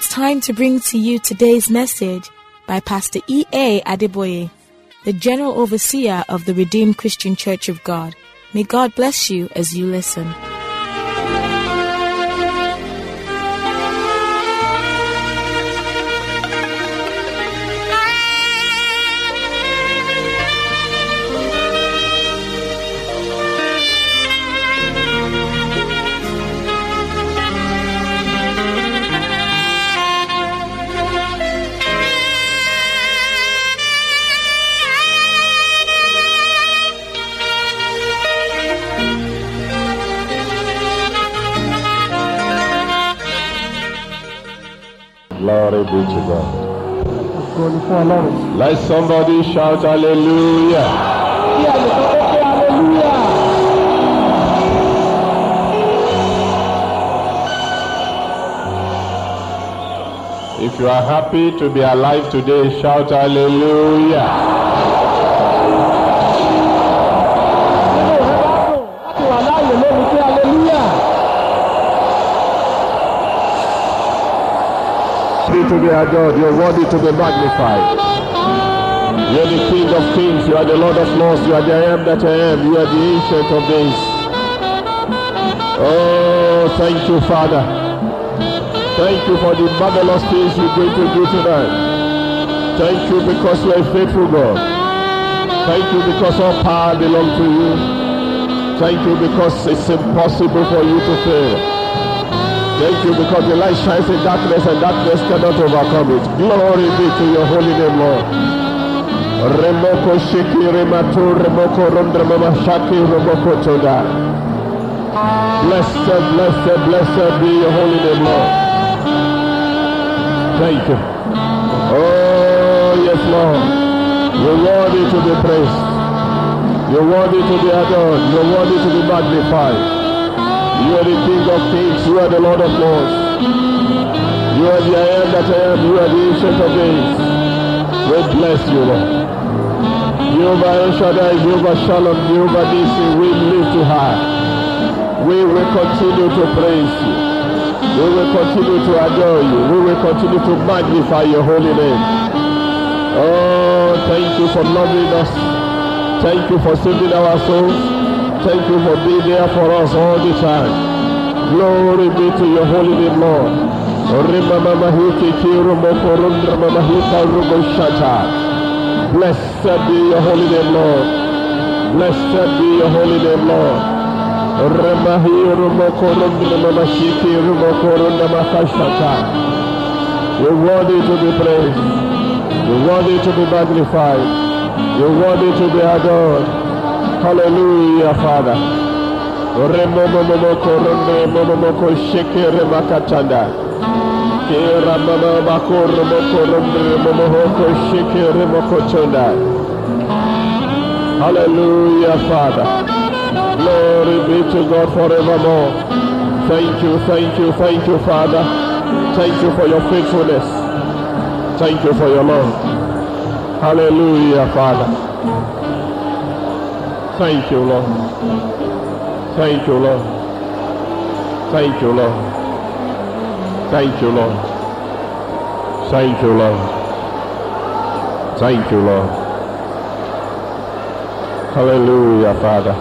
time to bring to you today's message by Pastor E.A. Adeboye, the General Overseer of the Redeemed Christian Church of God. May God bless you as you listen. Glory be to God. Ògo ni fún Ọlọ́run. Let somebody shout hallelujah. Kí ẹnìkan tó pé hallelujah. If you are happy to be alive today, shout hallelujah. Nínú rẹ̀ bá dùn láti wà láàyè lórí pé hallelujah. Worthy to be adored, you're worthy to be magnified. You're the King of kings, you are the Lord of lords, you are the I am that I am, you are the ancient of days. Oh, thank you, Father. Thank you for the marvelous things you're going to do tonight. Thank you because you are a faithful God. Thank you because all power belongs to you. Thank you because it's impossible for you to fail. Thank you because the light shines in darkness and darkness cannot overcome it. Glory be to your holy name, Lord. Remoko shiki rematu remoko rondremama shaki remoko toda. Blessed, blessed, blessed be your holy name, Lord. Thank you. Oh, yes, Lord. You're worthy to be praised. You're worthy to be adored. You're worthy to be magnified. You are the King of kings. You are the Lord of lords. You are the I am that I am. You are the ancient of days. We bless you, Lord. Jehovah El Shaddai, Jehovah Shalom, Jehovah Nisi, we lift you high. We will continue to praise you. We will continue to adore you. We will continue to magnify your holy name. Oh, thank you for loving us. Thank you for saving our souls. Thank you for being there for us all the time. Glory be to your holy name, Lord. Rimamamahiki kirumokoroндрамамahika ruboshata. Blessed be your holy name, Lord. Blessed be your holy name, Lord. Remahi rumokorondramamashiki rumokorondamakashata. You're worthy to be praised. You're worthy to be magnified. You're worthy to be adored. Hallelujah, Father. Remomomomoko remomomoko sheke remakatanda. Kera mama mako remoko remomomoko sheke remokotonda. Hallelujah, Father. Glory be to God forevermore. Thank you, thank you, thank you, Father. Thank you for your faithfulness. Thank you for your love. Hallelujah, Father. Thank you, Lord. Thank you, Lord. Thank you, Lord. Thank you, Lord. Thank you, Lord. Thank you, Lord. Hallelujah, Father.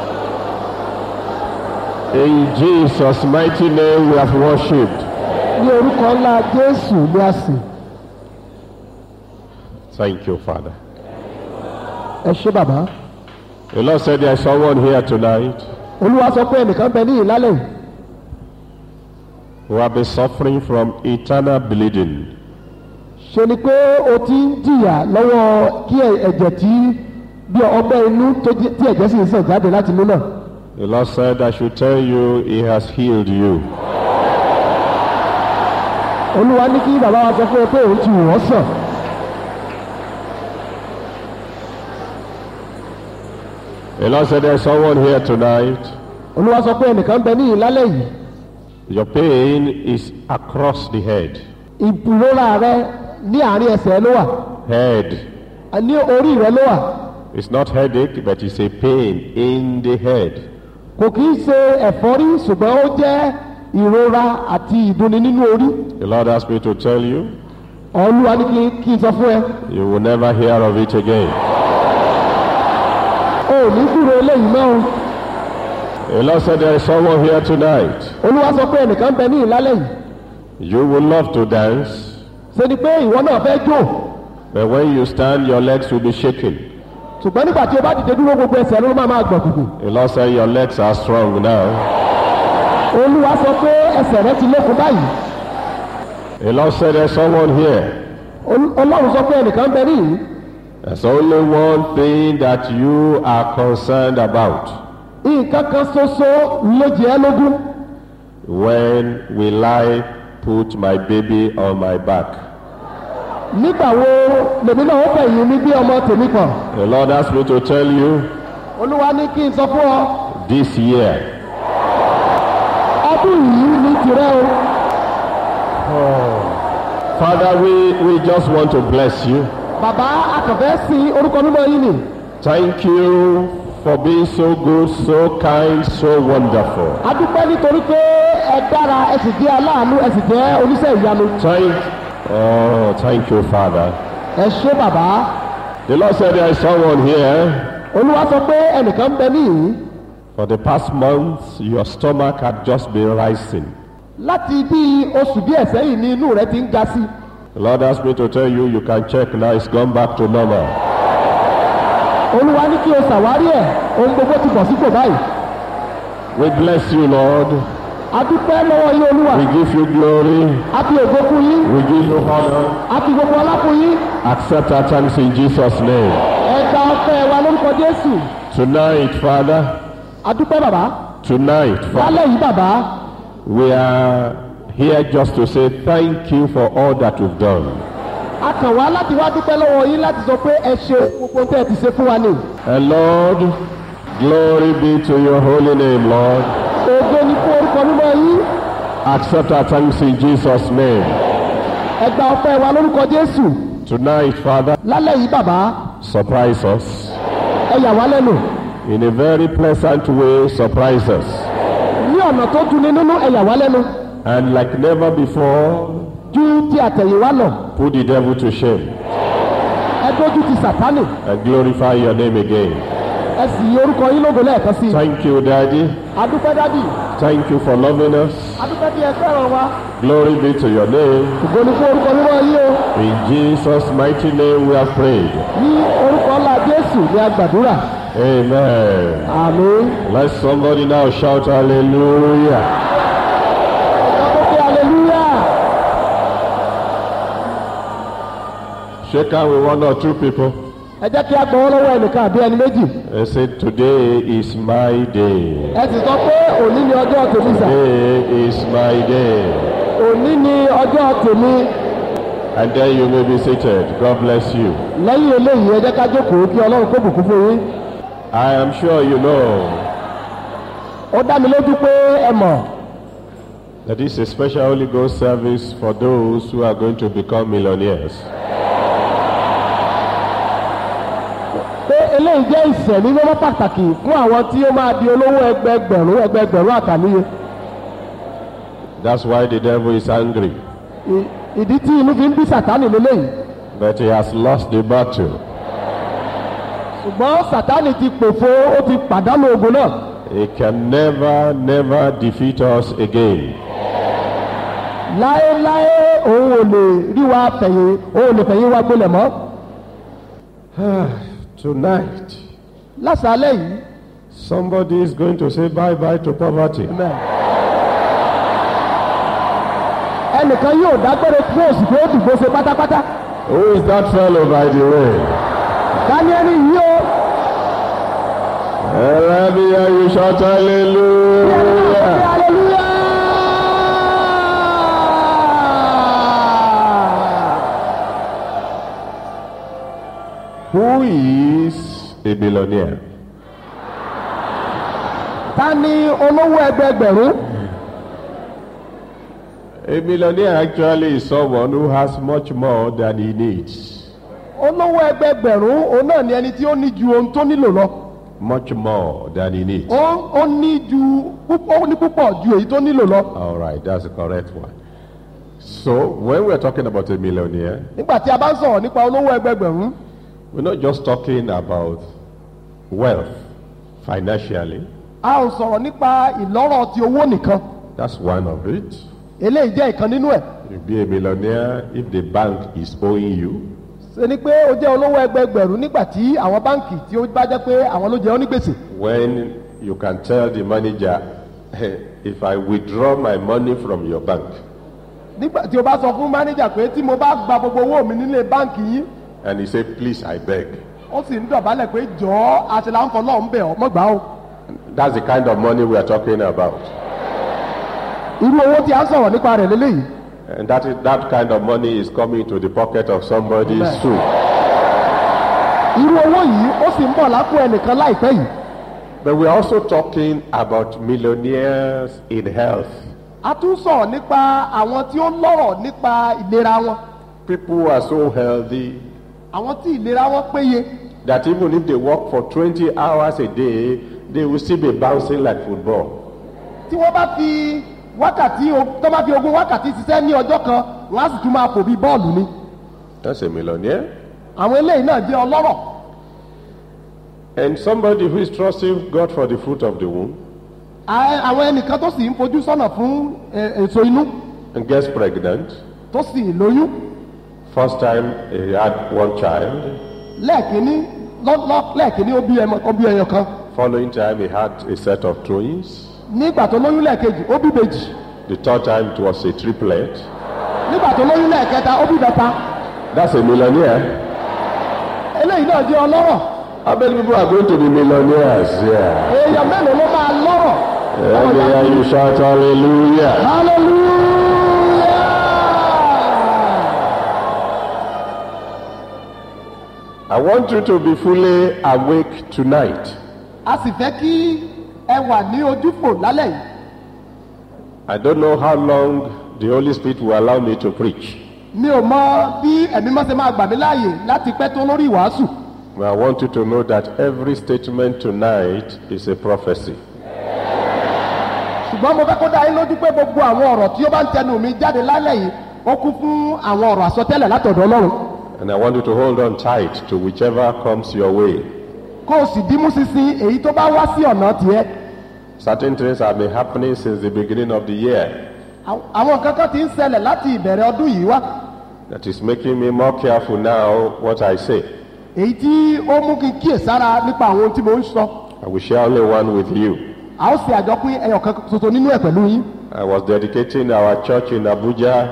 In Jesus' mighty name we have worshipped. Ní orúkọ ńlá Jésù ni a sìn. Thank you, Father. Ẹ ṣé bàbá. The Lord said there is someone here tonight Olúwa sọ pé ẹnìkan bẹ ní ìlálẹ̀ yìí. who have been suffering from eternal bleeding. Ṣe ni pé o ti ń jìyà lọ́wọ́ kí ẹ- ẹ̀jẹ̀ tí bí ọgbẹ́ inú tó jí- tí ẹ̀jẹ̀ sì ń sàn jáde láti inú náà. The Lord said, I should tell you, He has healed you. Olúwa ní kí bàbá wa sọ fún ẹ pé òun ti wò wọ́n sàn. The Lord said, There is someone here tonight. Olúwa sọ pé ẹnìkan bẹ ní ìlálẹ̀ yìí. Your pain is across the head. Ìrora rẹ ní àárín ẹsẹ̀ ló wà. Head. Ní orí rẹ ló wà. It's not headache, but it's a pain in the head. Kò kì í ṣe ẹ̀fọ́rí ṣùgbọ́n ó jẹ́ ìrora àti ìdùnnú nínú orí The Lord asked me to tell you, olúwa ní kí kí n sọ fún ẹ you will never hear of it again. o ò ní kúrò eléyìí mọ́ o The Lord said there is someone here tonight. olúwa sọ pé ẹnìkan ń bẹ ní ìlálẹ́ yìí You will love to dance, ṣe ni pé ìwọ náà fẹ́ jó but when you stand, your legs will be shaking. ṣùgbọ́n nígbà tí o bá dìde dúró gbogbo ẹsẹ̀ ló máa máa gbọ̀n gbùgbù The Lord said your legs are strong now. olúwa sọ pé ẹsẹ̀ rẹ ti lékun báyìí The Lord said there's someone here. Ol- ọlọ́run sọ pé ẹnìkan ń bẹ ní yìí There's only one thing that you are concerned about. nǹkan kan ṣoṣo ló jẹ́ ẹ́ lógún When will I put my baby on my back? nígbà wo lèmi náà ó fẹ̀yìn mi bí ọmọ tèmi kan The Lord asked me to tell you olúwa ní kí n sọ fún ọ this year. ọdún yìí ní tirẹ̀ o Father, we, we just want to bless you. bàbá akànfẹ́ sí orúkọ mímọ́ yìí nì Thank you for being so good, so kind, so wonderful. adúpẹ́ nítorí pé ẹ dára ẹ sì jẹ́ aláàánú ẹ sì jẹ́ oníṣẹ́ ìyanu Thank, oh, thank you, Father. ẹ ṣé bàbá The Lord said there is someone here. olúwa sọ pé ẹnìkan ń bẹ níyìí For the past months, your stomach had just been rising. láti bí oṣù díẹ̀ sẹ́yìn ni inú rẹ ti ń ga sí The Lord asked me to tell you, you can check now, it's gone back to normal. olúwa ní kí o ṣàwárí ẹ̀ ohun gbogbo ti bọ̀ sípò báyìí We bless you, Lord. adúpẹ́ lọ́wọ́ yín olúwa We give you glory. a fi ògo fún yín We give you honor. a fi gbogbo ọlá fún yín Accept our thanks in Jesus' name. ẹ gba ọpẹ́ wa lórúkọ jésù Tonight, Father, adúpẹ́ bàbá tonight, Father, lálẹ́ yìí bàbá we are here just to say thank you for all that you've done. a kàn wá láti wá dúpẹ́ lọ́wọ́ yín láti sọ pé ẹ ṣe gbogbo ohun tẹ́ ẹ ti ṣe fún wa ni And Lord, glory be to your holy name, Lord. ògo ni fún orúkọ mímọ́ yín Accept our thanks in Jesus' name. ẹ gba ọpẹ́ wa lórúkọ jésù Tonight, Father, lálẹ́ yìí bàbá surprise us. ẹ yà wá lẹ́nu In a very pleasant way, surprise us. ní ọ̀nà tó dùn ní nínú ẹ yà wá lẹ́nu And like never before, ju ti àtẹ̀yìnwá lọ put the devil to shame ẹ dójú ti sàtánì and glorify your name again. ẹ sì yí orúkọ yín lógo lẹ́ẹ̀kan sí i Thank you, Daddy. adúpẹ́ dádì Thank you for loving us. adúpẹ́ bí ẹ fẹ́ràn wa Glory be to your name. ògo ni fún orúkọ mímọ́ yín o In Jesus' mighty name we have prayed. ní orúkọ ńlá jésù ni a gbàdúrà Amen. àmín Let somebody now shout hallelujah. ẹ kó pé aleluya Shake hand with one or two people ẹ jẹ́ kí a gbọ́ lọ́wọ́ ẹnìkan àbí ẹni méjì and say, Today is my day. ẹ sì sọ pé òní ni ọjọ́ tèmi sà Today is my day. òní ni ọjọ́ tèmi And then you may be seated. God bless you. lẹ́yìn eléyìí ẹ jẹ́ ká jókòó kí ọlọ́run kó bùkún fún yín I am sure you know ó dá mi lójú pé ẹ mọ̀ that this is a special Holy Ghost service for those who are going to become millionaires. pé eléyìí jẹ́ ìṣẹ̀lí lọ́wọ́ pàtàkì fún àwọn tí ó máa di olówó ẹgbẹgbẹ̀rún ẹgbẹgbẹ̀rún àtàníye That's why the devil is angry. Ì- ìdí tí inú fi ń bí sàtánì lélẹ́yìí But he has lost the battle. ṣùgbọ́n sàtánì ti pòfo ó ti pàdánù ogun náà He can never, never defeat us again. láéláé òun ò lè rí wa fẹ̀yìn òun ò lè fẹ̀yìn wa gbolẹ̀ mọ́ Tonight, lásàálẹ̀ yìí somebody is going to say bye bye to poverty. Amen. ẹnìkan yóò dágbére fún òsì pé ó dìbò ṣe pátápátá Who is that fellow, by the way? dáníẹ́lì yìí ó Let me hear you shout hallelujah. hallelujah. Who is a billionaire? ta ni olówó ẹgbẹgbẹ̀rún A millionaire actually is someone who has much more than he needs. olówó ẹgbẹgbẹ̀rún òun náà ni ẹni tí ó ní ju ohun tó nílò lọ much more than he needs. ó ó ní ju púpọ̀ ó ní púpọ̀ ju èyí tó nílò lọ. All right, that's the correct one. So, when we're talking about a millionaire, nígbà tí a bá ń sọ̀rọ̀ nípa olówó ẹgbẹgbẹ̀rún we're not just talking about wealth financially. a ò sọ̀rọ̀ nípa ìlọ́rọ̀ ti owó nìkan That's one of it. eléyìí jẹ́ ìkan nínú ẹ̀ You be a millionaire if the bank is owing you. ṣe ni pé ó jẹ́ olówó ẹgbẹgbẹ̀rún nígbà tí àwọn báǹkì tí ó bá jẹ́ pé àwọn ló jẹ́ ọ́ ní gbèsè When you can tell the manager, "Hey, if I withdraw my money from your bank nígbà tí o bá sọ fún mánéjà pé tí mo bá gba gbogbo owó mi nílé báǹkì yín and he say, please, I beg. ó sì ń dọ̀bálẹ̀ pé jọ̀ọ́ àṣìláǹfọ̀ náà ń bẹ̀ ọ́ mọ́gbà o That's the kind of money we are talking about. irú owó tí a ń sọ̀rọ̀ nípa rẹ̀ lélẹ́yìí And that, is, that kind of money is coming to the pocket of somebody Amen. soon. irú owó yìí ó sì ń bọ̀ lápò ẹnìkan láìpẹ́ yìí But we're also talking about millionaires in health. a tún sọ̀rọ̀ nípa àwọn tí ó lọ́rọ̀ nípa ìlera wọn People who are so healthy àwọn tí ìlera wọn péye that even if they work for 20 hours a day, they will still be bouncing like football. tí wọ́n bá fi wákàtí o- tó bá fi ogún wákàtí ṣiṣẹ́ ní ọjọ́ kan wọ́n á sì tún máa fò bí bọ́ọ̀lù ni That's a millionaire. àwọn eléyìí náà jẹ́ ọlọ́rọ̀ And somebody who is trusting God for the fruit of the womb À- àwọn ẹnìkan tó sì ń fojú sọ́nà fún ẹ, èso inú and gets pregnant. tó sì lóyún First time he had one child. lẹ́ẹ̀kínní lọ́- lọ́- lẹ́ẹ̀kínní ó bí ẹmọ ó bí ẹyọ kan Following time he had a set of twins. nígbà tó lóyún lẹ́ẹ̀kejì ó bí bèjì The third time it was a triplet. nígbà tó lóyún lẹ́ẹ̀kẹta ó bí bẹta That's a millionaire. eléyìí náà jẹ́ ọlọ́rọ̀ How many people are going to be millionaires? Yeah. èèyàn mélòó ló máa lọ́rọ̀ Let me hear you shout hallelujah. hallelujah. I want you to be fully awake tonight. a sì fẹ́ kí ẹ wà ní ojúfò lálẹ́ yìí I don't know how long the Holy Spirit will allow me to preach. mi ò mọ bí ẹ̀mí mọ́ ṣe máa gbà mí láàyè láti pẹ́ tó lórí ìwàásù But I want you to know that every statement tonight is a prophecy. ṣùgbọ́n mo fẹ́ kó dá yín lójú pé gbogbo àwọn ọ̀rọ̀ tí ó bá ń tẹnu mi jáde lálẹ́ yìí ó kún fún àwọn ọ̀rọ̀ àsọtẹ́lẹ̀ látọ̀dọ̀ ọlọ́run And I want you to hold on tight to whichever comes your way. kó o sì dímú sísìn èyí tó bá wá sí ọ̀nà tiẹ̀ Certain things have been happening since the beginning of the year Àwọn- àwọn nǹkan kan ti ń ṣẹlẹ̀ láti ìbẹ̀rẹ̀ ọdún yìí wá that is making me more careful now what I say. èyí tí ó mú kí n kíyèsára nípa àwọn ohun tí mo ń sọ I will share only one with you. a ó ṣe àjọpín ẹyọ kan ṣoṣo nínú ẹ̀ pẹ̀lú yín I was dedicating our church in Abuja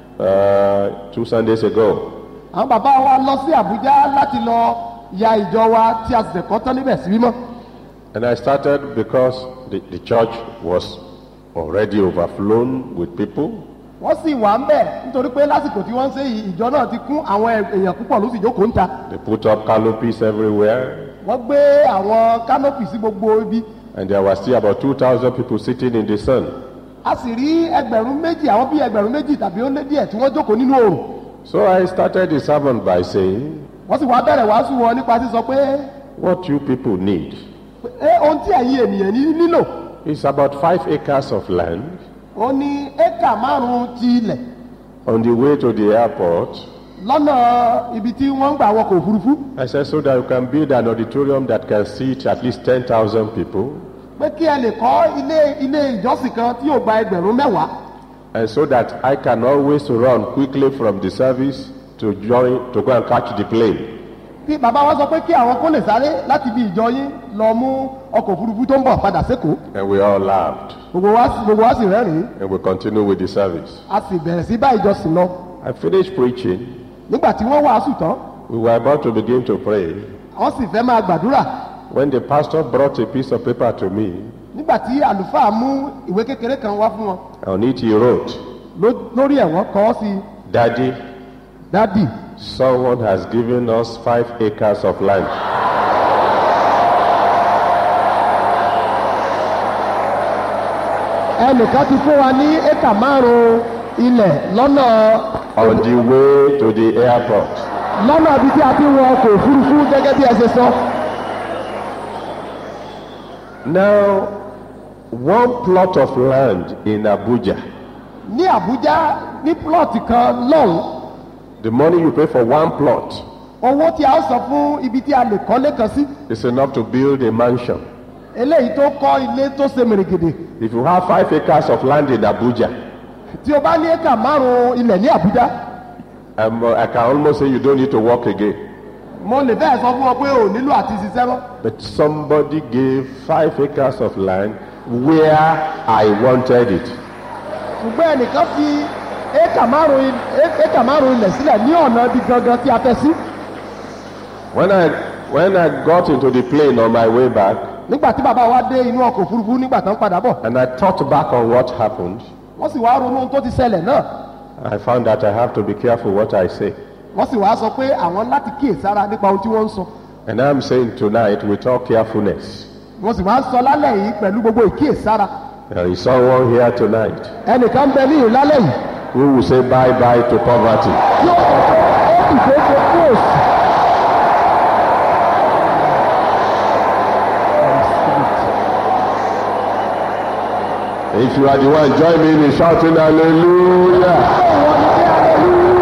uh, two Sundays ago. àwọn bàbá wa lọ sí àbújá láti lọ ya ìjọ wa tí a sì ṣẹ̀kọ́ tán níbẹ̀ sí mímọ́ And I started because the, the church was already overflown with people. wọ́n sì wà ń bẹ̀ nítorí pé lásìkò tí wọ́n ń ṣe yìí ìjọ náà ti kún àwọn èèyàn púpọ̀ ló sì jókòó ń ta They put up canopies everywhere. wọ́n gbé àwọn kánópì sí gbogbo ibi And there were still about 2,000 people sitting in the sun. a sì rí ẹgbẹ̀rún méjì àwọn bíi ẹgbẹ̀rún méjì tàbí ó lé díẹ̀ tí wọ́n jókòó nínú oòrùn So I started the sermon by saying, wọ́n sì wá bẹ̀rẹ̀ wàásù wọn nípa sísọ pé What you people need ẹ ohun tí ẹ̀yin ènìyàn ní nílò is about five acres of land ó ní éka márùn-ún ti ilẹ̀ on the way to the airport. lọ́nà ibi tí wọ́n ń gbà wọkọ̀ òfurufú I said, So that you can build an auditorium that can seat at least 10,000 people. pé kí ẹ lè kọ́ ilé ilé ìjọsìn kan tí yóò gba ẹgbẹ̀rún mẹ́wàá And so that I can always run quickly from the service to join, to go and catch the plane. kí bàbá wa sọ pé kí àwọn kó lè sáré láti ibi ìjọ yín lọ mú ọkọ̀ òfurufú tó ń bọ̀ padà sékòó And we all laughed. gbogbo wa sì- gbogbo wa sì rẹ́rìn-ín And we continue with the service. a sì bẹ̀rẹ̀ sí bá ìjọsìn lọ I finished preaching. nígbà tí wọ́n wàásù tán We were about to begin to pray. wọ́n sì fẹ́ máa gbàdúrà When the pastor brought a piece of paper to me, nígbà tí àlùfáà mú ìwé kékeré kan wá fún wọn on it he wrote, ló- lórí ẹ̀ wọ́n kọ́ sí Daddy, dádì someone has given us five acres of land. ẹnìkan ti fún wa ní éka márùn-ún ilẹ̀ lọ́nà on the way to the airport. lọ́nà ibi tí a ti ń wọ ọkọ̀ òfurufú gẹ́gẹ́ bí ẹ ṣe sọ Now, one plot of land in Abuja, ní àbújá ní plọ̀tì kan lọ́hùn the money you pay for one plot owó tí a ó san fún ibi tí a lè kọ́lé kan sí is enough to build a mansion. eléyìí tó kọ́ ilé tó ṣe mèrègèdè If you have five acres of land in Abuja, tí o bá ní éka márùn-ún ilẹ̀ ní àbújá um, I can almost say you don't need to work again. mo lè bẹ́ẹ̀ sọ fún ọ pé o nílò àti ṣiṣẹ́ mọ́ But somebody gave five acres of land where I wanted it. ṣùgbọ́n ẹnìkan fi éka márùn-ún il- é- éka márùn-ún ilẹ̀ sílẹ̀ ní ọ̀nà ibi gangan tí a fẹ́ sí When I when I got into the plane on my way back nígbà tí bàbá wa dé inú ọkọ̀ òfurufú nígbà tó ń padà bọ̀ and I thought back on what happened, wọ́n sì wá ronú ohun tó ti ṣẹlẹ̀ náà I found that I have to be careful what I say. wọ́n sì wá sọ pé àwọn láti kíyèsára nípa ohun tí wọ́n ń sọ And I'm saying tonight with all carefulness. wọ́n sì máa ń sọ lálẹ́ yìí pẹ̀lú gbogbo ìkíyèsára There is someone here tonight ẹnìkan ń bẹ ní ìlálẹ́ yìí who will say bye bye to poverty. tí ó sọ pé ó sì ṣeé ṣe fún òsì. If you are the one, join me in shouting hallelujah.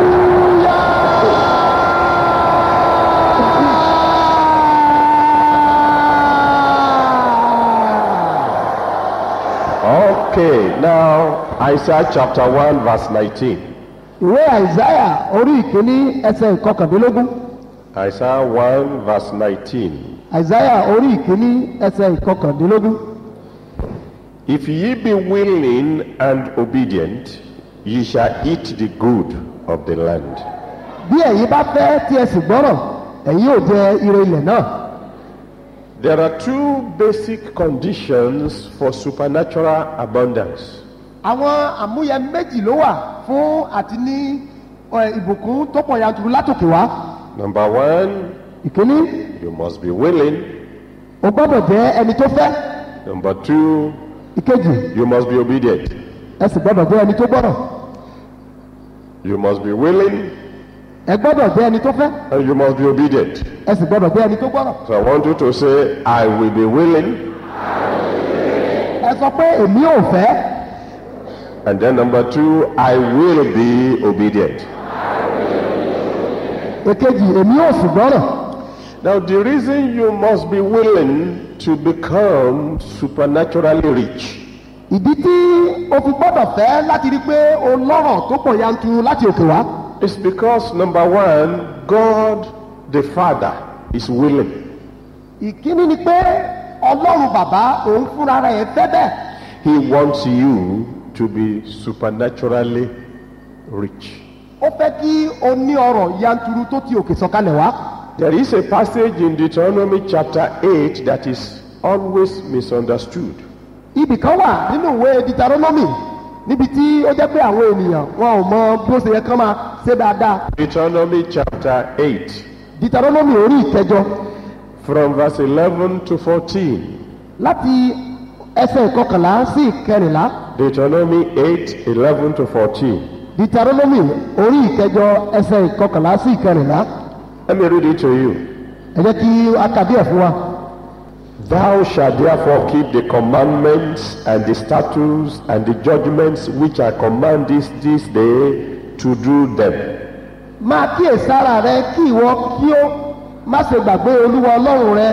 Okay, now Isaiah chapter 1 verse 19. ìwé àìsáyà orí ìkíní ẹsẹ̀ ìkọkàndínlógún Isaiah 1 verse 19. àìsáyà orí ìkíní ẹsẹ̀ ìkọkàndínlógún. If ye be willing and obedient, ye shall eat the good of the land. bí ẹ̀yin bá fẹ́ tí ẹ sì gbọ́rọ̀ ẹ̀yin yóò jẹ ire ilẹ̀ náà. There are two basic conditions for supernatural abundance. àwọn àmúyẹ méjì ló wà fún àti ní ẹ, ìbùkún tó pọ̀ yanturu látòkè wá. Number one, ìkíní you must be willing. o gbọ́dọ̀ jẹ́ ẹni tó fẹ́. Number two, ìkejì you must be obedient. ẹ sì gbọ́dọ̀ jẹ́ ẹni tó gbọ́rọ̀. You must be willing ẹ gbọ́dọ̀ jẹ́ ẹni tó fẹ́. and you must be obedient. ẹ sì gbọ́dọ̀ jẹ́ ẹni tó gbọ́rọ̀. So I want you to say, I will be willing. ẹ sọ pé èmi ò fẹ́. And then number two, I will be obedient. èkejì èmi ò sì gbọ́rọ̀. Now, the reason you must be willing to become supernaturally rich ìdí tí o fi gbọ́dọ̀ fẹ́ láti rí i pé o lọ́rọ̀ tó pọ̀ yanturu láti òkè wá. is because number one, God the Father is willing. ìkíní ni pé ọlọ́run bàbá òun fúnra rẹ̀ fẹ́ bẹ́ẹ̀. He wants you to be supernaturally rich. ó fẹ́ kí o ní ọrọ̀ yanturu tó ti òkè sọ̀kalẹ̀ wá. There is a passage in Deuteronomy chapter 8 that is always misunderstood. ibì kan wà nínú ìwé deuteronomy níbi tí ó jẹ́ pé àwọn ènìyàn wọn ò mọ bí ó ṣe yẹ kán máa ṣe dáadáa. Deuteronomy chapter 8, deuteronomy orí ìkẹjọ from verse 11 to 14. láti ẹsẹ̀ ìkọkànlá sí ìkẹrìnlá. Deuteronomy 8, 11 to 14. deuteronomy orí ìkẹjọ ẹsẹ̀ ìkọkànlá sí ìkẹrìnlá. Let me read it to you. ẹ jẹ́ kí a kà díẹ̀ fún wa. Thou shalt therefore keep the commandments and the statutes and the judgments which I command this this day to do them. máa kíyèsára rẹ kí ìwọ kí ó má ṣe gbàgbé olúwa ọlọ́run rẹ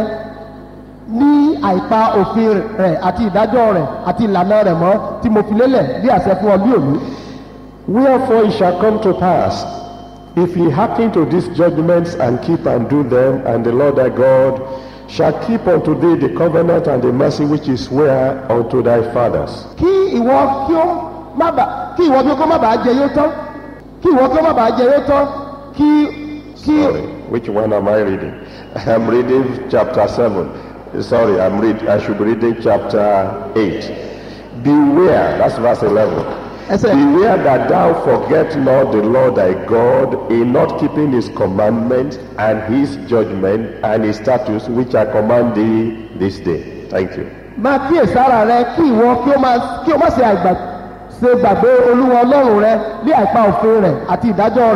ní àìpa òfin rẹ àti ìdájọ́ rẹ àti ìlànà rẹ mọ́ tí mo fi lélẹ̀ bí àṣẹ fún ọ bí òní. Wherefore it shall come to pass, if ye hearken to these judgments and keep and do them, and the Lord thy God shall keep unto thee the covenant and the mercy which he sware unto thy fathers. kí ìwọ kí ó má bà kí ìwọ kí ó kó má bàa jẹ yóò tán kí ìwọ kí ó má bàa jẹ yóò tán kí kí Sorry, which one am I reading? I'm reading chapter 7. Sorry, I'm read, I should be reading chapter 8. Beware, that's verse 11. ẹsẹ̀ Beware that thou forget not the Lord thy God in not keeping his commandments and his judgment and his statutes which I command thee this day. Thank you. máa kíyèsára rẹ kí ìwọ kí ó má kí ó má ṣe àgbà ṣe gbàgbé olúwa ọlọ́run rẹ bí àìpa òfin rẹ àti ìdájọ́ rẹ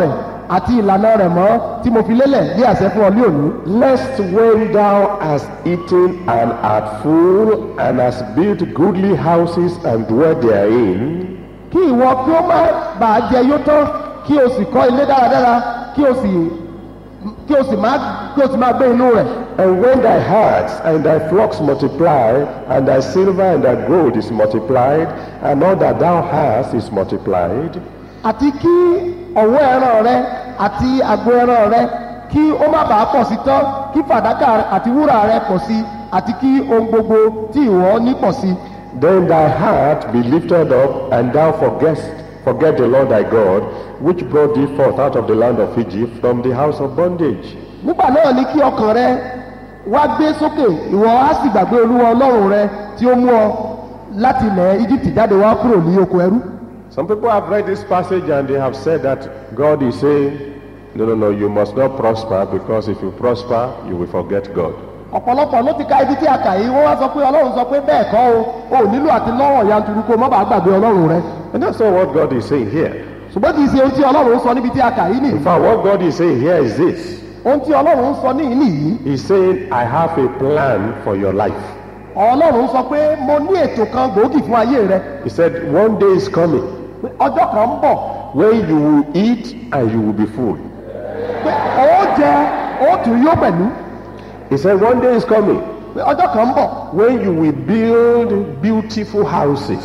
àti ìlànà rẹ̀ mọ́ tí mo fi lélẹ̀ bí àṣẹ fún ọ ní òní. Lest when thou hast eaten and art full, and hast built goodly houses and dwell therein, kí ìwọ kí ó má bàa jẹ yó tán kí o sì kọ́ ilé dáradára kí o sì kí o sì má kí o sì máa gbé inú rẹ̀. and when thy herds and thy flocks multiply, and thy silver and thy gold is multiplied, and all that thou hast is multiplied, àti kí ọ̀wọ́ ẹran rẹ àti àgbo ẹran rẹ kí ó má bàa pọ̀ sí tán kí fàdákà àti wúrà rẹ pọ̀ sí àti kí ohun gbogbo tí ìwọ ní pọ̀ sí. then thy heart be lifted up, and thou forgettest, forget the Lord thy God, which brought thee forth out of the land of Egypt from the house of bondage. nígbà náà ni kí ọkàn rẹ wá gbé sókè ìwọ á sì gbàgbé olúwa ọlọ́run rẹ tí ó mú ọ láti ilẹ̀ egypt jáde wá kúrò ní oko ẹrú. Some people have read this passage and they have said that God is saying, No, no, no, you must not prosper because if you prosper, you will forget God. ọ̀pọ̀lọpọ̀ ló ti ka ibi tí a kà yìí wọ́n wá sọ pé ọlọ́run sọ pé bẹ́ẹ̀ kọ́ o o ò nílò àti lọ́rọ̀ yanturu kó o má bàa gbàgbé ọlọ́run rẹ. And that's not what God is saying here. ṣùgbọ́n kì í ṣe ohun tí ọlọ́run sọ níbi tí a kà yìí nìyí. In fact, what God is saying here is this ohun tí ọlọ́run sọ níyìí nìyí. He's saying, I have a plan for your life. ọlọ́run sọ pé mo ní ètò kan gbòógì fún ayé rẹ He said, One day is coming pé ọjọ́ kan ń bọ̀ when you will eat and you will be full. pé ó jẹ ó tún yó pẹ̀lú He said, One day is coming pé ọjọ́ kan ń bọ̀ when you will build beautiful houses.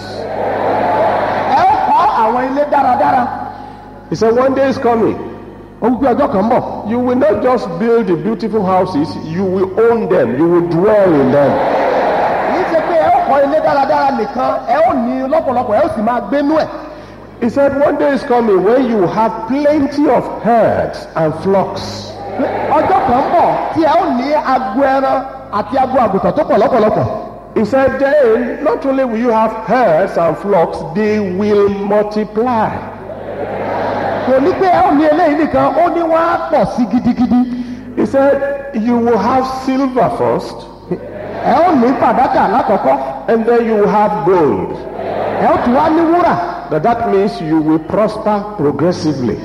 ẹ ó kọ́ àwọn ilé dáradára He said, One day is coming. ó wí pé ọjọ́ kan ń bọ̀ You will not just build the beautiful houses, you will own them, you will dwell in them. kì í ṣe pé ẹ ó kọ́ ilé dáradára nìkan ẹ ó ní lọ́pọ̀lọpọ̀ ẹ ó sì máa gbénú ẹ̀ He said, One day is coming when you have plenty of herds and flocks. pé ọjọ́ kan ń bọ̀ tí ẹ ó ní agbo ẹran àti agbo àgùntàn tó pọ̀ lọ́pọ̀lọpọ̀ He said, Then not only will you have herds and flocks, they will multiply. kò ní pé ẹ ó ní eléyìí nìkan ó ní wọ́n á pọ̀ sí gidigidi He said, You will have silver first, ẹ ó ní fàdákà lákọ̀ọ́kọ́ and then you will have gold. ẹ ó tún wá ní wúrà That, that means you will prosper progressively.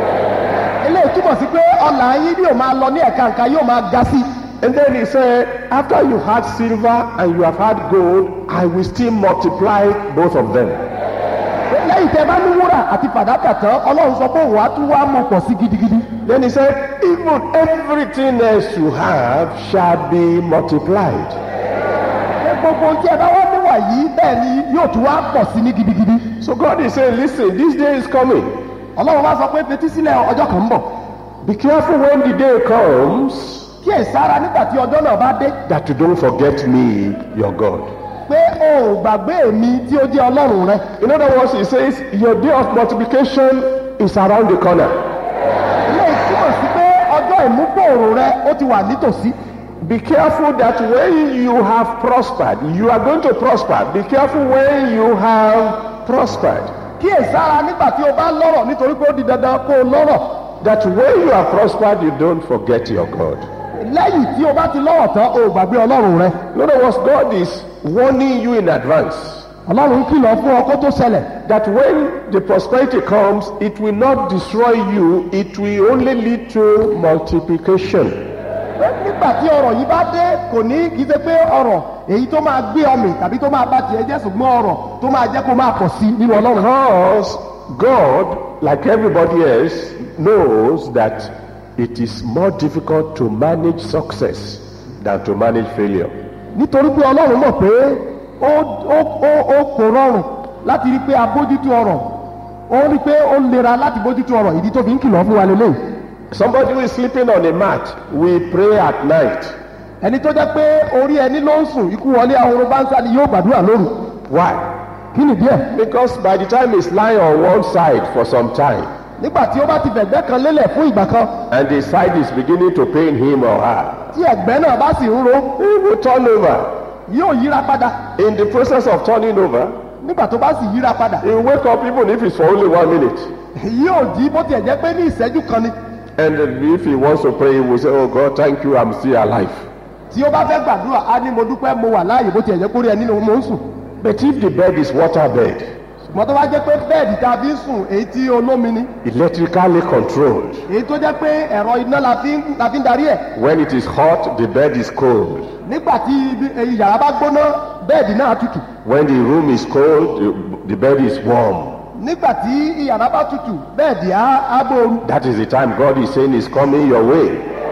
eléyìí túmọ̀ sí pé ọ̀là yín yóò máa lọ ní ẹ̀ka nǹkan yóò máa ga sí And then he said, After you had silver and you have had gold, I will still multiply both of them. lẹ́yìn tẹ́ bá ní wúrà àti fàdákà tán ọlọ́run sọ pé òun á tún wá mọ̀ pọ̀ sí gidigidi Then he said, Even everything else you have shall be multiplied. pé gbogbo ohun tí ẹ bá wá níwà yìí bẹ́ẹ̀ ni yóò tún wá pọ̀ sí ní gidigidi So God is saying, Listen, this day is coming. ọlọ́run wá sọ pé fetí sílẹ̀ ọjọ́ kan ń bọ̀ Be careful when the day comes kí ẹ sára nígbà tí ọjọ́ náà bá dé that you don't forget me, your God. pé o ò gbàgbé mi tí ó jẹ́ ọlọ́run rẹ In other words, he says, Your day of multiplication is around the corner. ilé ìtumọ̀ sí pé ọjọ́ ìmúgbòòrò rẹ ó ti wà nítòsí Be careful that when you have prospered, you are going to prosper. Be careful when you have prospered. kí ẹ sára nígbà tí o bá lọ́rọ̀ nítorí pé ó di dandan kó o lọ́rọ̀ That when you are prospered, you don't forget your God. lẹ́yìn tí o bá ti lọ́rọ̀ tán o ò gbàgbé ọlọ́run rẹ In other words, God is warning you in advance ọlọ́run kìlọ̀ fún ọ kó tó ṣẹlẹ̀ that when the prosperity comes, it will not destroy you, it will only lead to multiplication. pé nígbà tí ọrọ̀ yìí bá dé kò ní kì í ṣe pé ọrọ̀ èyí tó máa gbé ọmọ tàbí tó máa bá tiẹ̀ jẹ́ ṣùgbọ́n ọrọ̀ tó máa jẹ́ kó máa pọ̀ sí nínú ọlọ́run. Because God, like everybody else, knows that it is more difficult to manage success than to manage failure. nítorí pé ọlọ́run mọ̀ pé ó ó ó ó kò rọrùn láti rí pé a bójútó ọrọ̀ ó rí pé ó lera láti bójútó ọrọ̀ ìdí tó fi ń kìlọ̀ fún wa lélẹ́yìí. Somebody who is sleeping on a mat will pray at night. ẹni tó jẹ́ pé orí ẹni ló ń sùn ikú wọlé ahoro bá ń sá ni yóò gbàdúrà lóru Why? kí nìdí ẹ̀ Because by the time he's lying on one side for some time, nígbà tí ó bá ti fẹ̀gbẹ́ kan lélẹ̀ fún ìgbà kan and the side is beginning to pain him or her, tí ẹ̀gbẹ́ náà bá sì ń ro he will turn over. yóò yíra padà In the process of turning over, nígbà tó bá sì yíra padà he will wake up even if it's for only one minute. yóò jí bó tiẹ̀ jẹ́ pé ní ìṣẹ́jú kan ni And if he wants to pray, he will say, Oh God, thank you, I'm still alive. tí ó bá fẹ́ gbàdúrà á ní mo dúpẹ́ mo wà láàyè bó tiẹ̀ jẹ́ kórè ẹni ni mo ń sùn But if the bed is water bed, ṣùgbọ́n tó bá jẹ́ pé bẹ́ẹ̀dì tá a fi ń sùn èyí tí olómi ni electrically controlled. èyí tó jẹ́ pé ẹ̀rọ iná la fi ń la fi ń darí ẹ̀ When it is hot, the bed is cold. nígbà tí ibi- èyí yàrá bá gbóná bẹ́ẹ̀dì náà tutù When the room is cold, the, the bed is warm. nígbà tí yàrá bá tutù bẹ́ẹ̀dì á á bóoru That is the time God is saying is coming your way.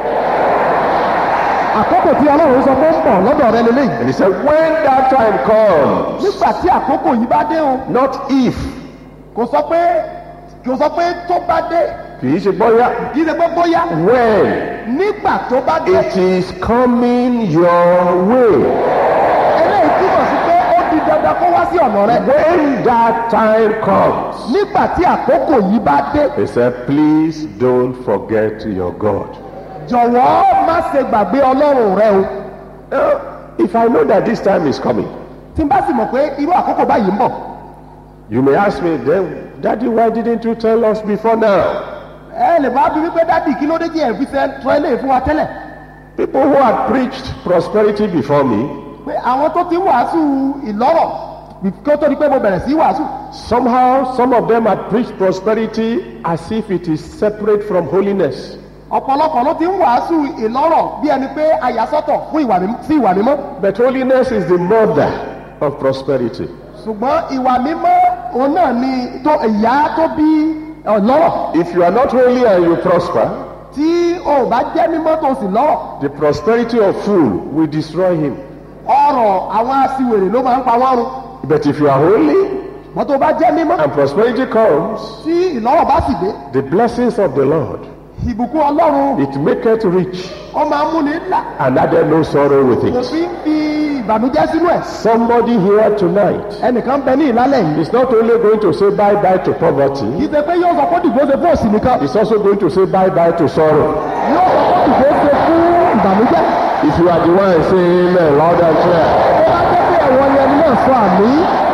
àkókò tí ọlọ́run sọ pé ń bọ̀ lọ́dọ̀ rẹ lélẹ́yìí And he said, when that time comes, nígbà tí àkókò yìí bá dé o not if, kò sọ pé kò sọ pé tó bá dé kì í ṣe bóyá, kì í ṣe pé bóyá when nígbà tó bá dé it is coming your way. eléyìí túmọ̀ sí pé ó di dandan kó wá sí ọ̀nà rẹ When that time comes, nígbà tí àkókò yìí bá dé he said, please don't forget your God. jọ̀wọ́ má ṣe gbàgbé ọlọ́run rẹ o Now, if I know that this time is coming, tí n bá sì mọ̀ pé irú àkókò báyìí ń bọ̀ you may ask me, then, Daddy, why didn't you tell us before now? ẹ lè bá bí wípé dádì kí ló dé tí ẹ fi ṣe tọ́ ilé fún wa tẹ́lẹ̀ People who had preached prosperity before me, pé àwọn tó ti ń wàásù ìlọ́rọ̀ kí ó tó di pé mo bẹ̀rẹ̀ sí í wàásù somehow some of them had preached prosperity as if it is separate from holiness. ọ̀pọ̀lọpọ̀ ló ti ń wàásù ìlọ́rọ̀ bí ẹni pé àyàsọ́tọ̀ fún ìwà mímọ́ sí ìwà mímọ́ But holiness is the mother of prosperity. ṣùgbọ́n ìwà mímọ́ òun náà ni tó ìyá tó bí ọlọ́rọ̀ If you are not holy and you prosper, tí o ò bá jẹ́ mímọ́ tó sì lọ́rọ̀ the prosperity of fool will destroy him. ọrọ̀ àwọn aṣiwèrè ló máa ń pa wọ́n run But if you are holy mọ́ tó bá jẹ́ mímọ́ and prosperity comes, tí ìlọ́rọ̀ bá sì dé the blessings of the Lord, ìbùkún ọlọ́run it maketh rich ó máa ń múni ńlá and added no sorrow with kò it. fi ń fi ìbànújẹ́ sínú ẹ̀ Somebody here tonight ẹnìkan bẹ ní ìlálẹ̀ yìí is not only going to say bye bye to kì poverty, í ṣe pé yóò sọ pé dìbò ṣe fún òsì nìkan he's also going to say bye bye to sorrow. yóò sọ pé dìbò ṣe fún ìbànújẹ́ If you are the one saying amen loud and clear, ó bá jẹ́ pé ẹ̀wọ̀n ni ẹni náà sọ àmì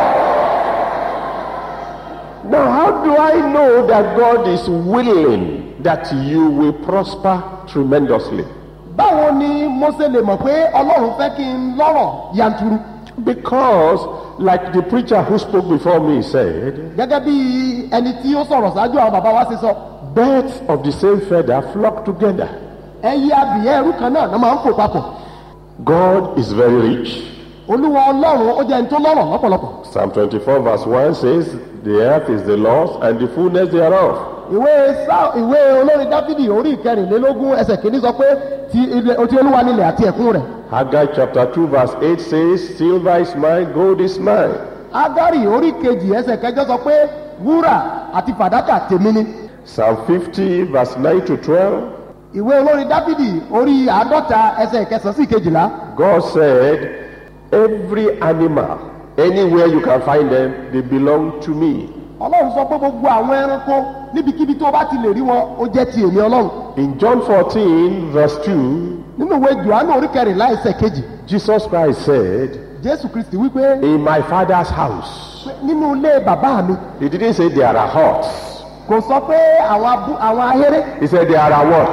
now how do I know that God is willing that you will prosper tremendously? báwo ni mo ṣe lè mọ̀ pé ọlọ́run fẹ́ kí n lọ́rọ̀ yanturu Because, like the preacher who spoke before me said, gẹ́gẹ́ bí ẹni tí ó sọ̀rọ̀ ṣáájú àwọn bàbá wa ṣe sọ birds of the same feather flock together. ẹyẹ abìyẹ́ ẹrú kan náà ló máa ń fò papọ̀ God is very rich. olúwa ọlọ́run ó jẹ́ ẹni tó lọ́rọ̀ lọ́pọ̀lọpọ̀ Psalm 24, verse 1 says, The earth is the Lord's and the fullness thereof. ìwé sá ìwé olórin dáfídì orí ìkẹrìnlélógún ẹsẹ̀ kìíní sọ pé ti ilẹ̀ ti olúwa nílẹ̀ àti ẹ̀kún rẹ̀ Haggai chapter 2, verse 8 says, Silver is mine, gold is mine. agari orí kejì ẹsẹ̀ kẹjọ sọ pé wúrà àti fàdákà tèmi ni Psalm 50, verse 9 to 12. ìwé olórin dáfídì orí àádọ́ta ẹsẹ̀ kẹsàn-án sí kejìlá God said, Every animal, anywhere you can find them, they belong to me. ọlọ́run sọ pé gbogbo àwọn ẹranko níbikíbi tó bá ti lè rí wọn ó jẹ́ ti èmi ọlọ́run In John 14, verse 2, nínú ìwé johannu orí kẹrìnlá ẹsẹ̀ kejì Jesus Christ said, jésù kristi wípé In my father's house. pé nínú ilé bàbá mi He didn't say there are huts. kò sọ pé àwọn abú àwọn ahéré He said there are what?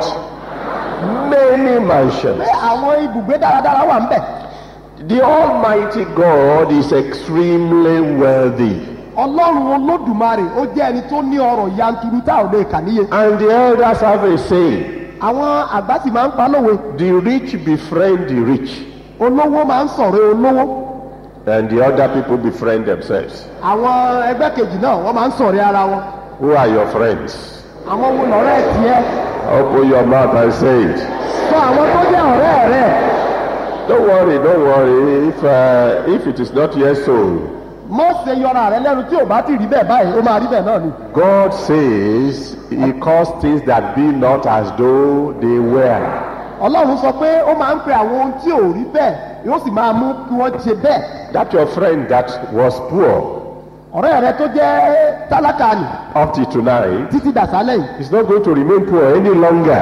Many pé mansions. àwọn ibùgbé dáradára wà ń bẹ̀ The Almighty God is extremely wealthy. ọlọ́run olódùmarè ó jẹ́ ẹni tó ní ọrọ̀ yanturu tá ò lè kà níye And the elders have a saying àwọn àgbà sì máa ń pa lówe the rich befriend the rich, olówó máa ń sọ̀rọ̀ olówó and the other people befriend themselves. àwọn ẹgbẹ́ kejì náà wọ́n máa ń sọ̀rọ̀ ara wọn Who are your friends? àwọn wo lọ́rẹ́ tiẹ̀ Open your mouth and say it. sọ àwọn tó jẹ́ ọ̀rẹ́ rẹ̀ Don't worry, don't worry. If, uh, if it is not yet so, mọ́ ṣe yọra rẹ lẹ́nu tí ò bá ti rí bẹ́ẹ̀ báyìí ó máa rí bẹ́ẹ̀ náà ni God says He calls things that be not as though they were. ọlọ́run sọ pé ó máa ń pe àwọn ohun tí ò rí bẹ́ẹ̀ yóò sì máa mú kí wọ́n ṣe bẹ́ẹ̀ That your friend that was poor ọ̀rẹ́ rẹ tó jẹ́ tálákà nì up till tonight títí dàsálẹ̀ yìí is not going to remain poor any longer.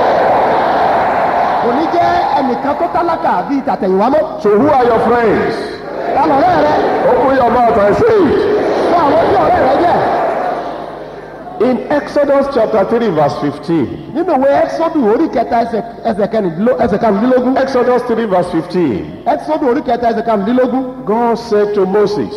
kò ní jẹ́ ẹnìkan tó tálákà bíi tàtẹ̀yìnwá mọ́ So who are your friends? ta lọ̀rẹ́ rẹ Open your mouth and say it. fún àwọn tí ọ̀rẹ́ rẹ jẹ́ In Exodus chapter 3, verse 15. nínú ìwé ẹ́xọ́dù orí kẹta ẹsẹ̀- ẹsẹ̀ kẹrìndínló- ẹsẹ̀ karùndínlógún Exodus 3, verse 15. ẹ́xọ́dù orí kẹta ẹsẹ̀ karùndínlógún God said to Moses,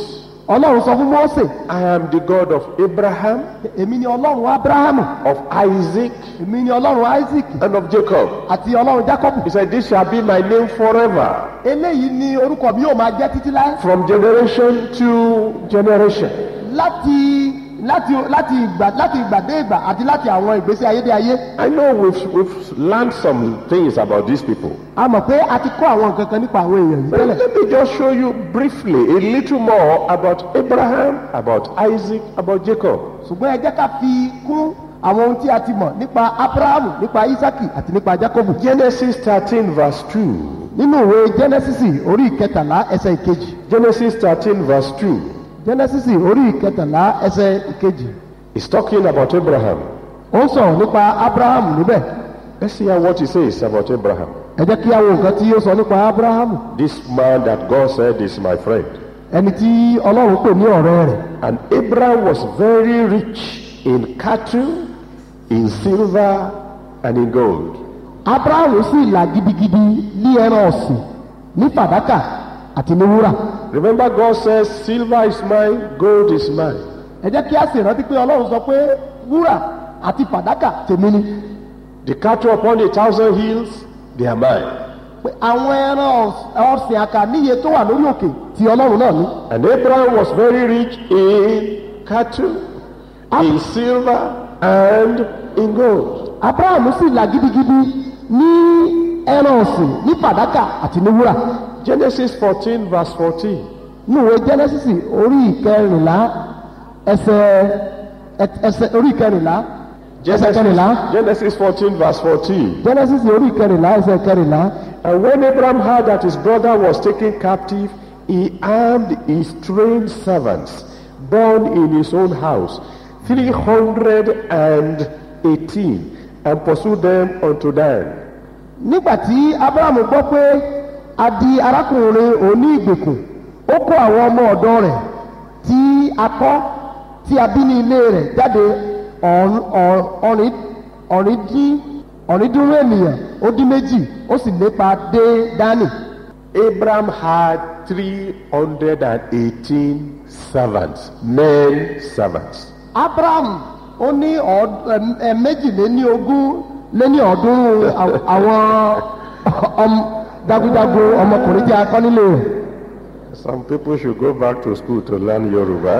ọlọ́run sọ fún mose I am the God of Abraham, èmi ni ọlọ́run abrahamu of Isaac, èmi ni ọlọ́run isaac and of Jacob. àti ọlọ́run jacob He said, This shall be my name forever, eléyìí ni orúkọ mi yóò máa jẹ́ títí láé from generation to generation. láti láti láti ìgbà láti ìgbà dé ìgbà àti láti àwọn ìgbésí ayé dé ayé I know we've, we've learned some things about these people. a mọ̀ pé a ti kọ́ àwọn nǹkan kan nípa àwọn èèyàn yìí But tẹ́lẹ̀ let me just show you briefly a little more about Abraham, about Isaac, about Jacob. ṣùgbọ́n ẹ jẹ́ ká fi kún àwọn ohun tí a ti mọ̀ nípa abrahamu nípa isaki àti nípa jacob Genesis 13, verse 2. nínú ìwé genesis orí ìkẹtàlá ẹsẹ̀ ìkejì Genesis 13, verse 2. genesis orí ìkẹtàlá ẹsẹ̀ ìkejì He's talking about Abraham. ó ń sọ̀rọ̀ nípa abrahamu níbẹ̀ Let's see how what he says about Abraham. ẹ jẹ́ kí a wo nǹkan tí ó sọ nípa abrahamu This man that God said is my friend. ẹni tí ọlọ́run pè ní ọ̀rẹ́ rẹ̀ And Abraham was very rich in cattle, in silver, and in gold. abrahamu sì là gidigidi ní ẹran ọ̀sìn ní fàdákà àti ní wúrà Remember, God says, Silver is mine, gold is mine. ẹ jẹ́ kí a sì rántí pé ọlọ́run sọ pé wúrà àti fàdákà tèmi ni The cattle upon a thousand hills, they are mine. pé àwọn ẹran ọ̀s- ọ̀sìn àkà níye tó wà lórí òkè tí ọlọ́run náà ní. And Abraham was very rich in cattle, in silver, and in gold. abrahamu sì là gidigidi ní ẹran ọ̀sìn ní fàdákà àti ní wúrà Genesis 14, verse 14. ní ìwé genesis orí ìkẹrìnlá ẹsẹ̀ ẹ- ẹsẹ̀ orí ìkẹrìnlá ẹsẹ̀ kẹrìnlá Genesis 14, verse 14. genesis orí ìkẹrìnlá ẹsẹ̀ kẹrìnlá And when Abraham heard that his brother was taken captive, he armed his trained servants, born in his own house, 318, and pursued them unto Dan. nígbà tí abrahamu gbọ́ pé a di arákùnrin òní ìgbèkùn ó kó àwọn ọmọ ọ̀dọ́ rẹ̀ tí a kọ́ tí a bí ní ilé rẹ̀ jáde ọ̀rún- ọ̀- ọ̀rìn ọ̀rìndín- ọ̀rìndínlú ènìyàn ó dín méjì ó sì lépa dé dání. Abraham had 318 servants, men servants. abraham ó ní ọ̀ọ́d- ẹm- ẹm- méjìléní ogún léní ọ̀ọ́dúnrún àw- àwọn ọm- jagunjagun ọmọkùnrin tí a kọ́ nílé rẹ̀. Some people should go back to school to learn Yoruba.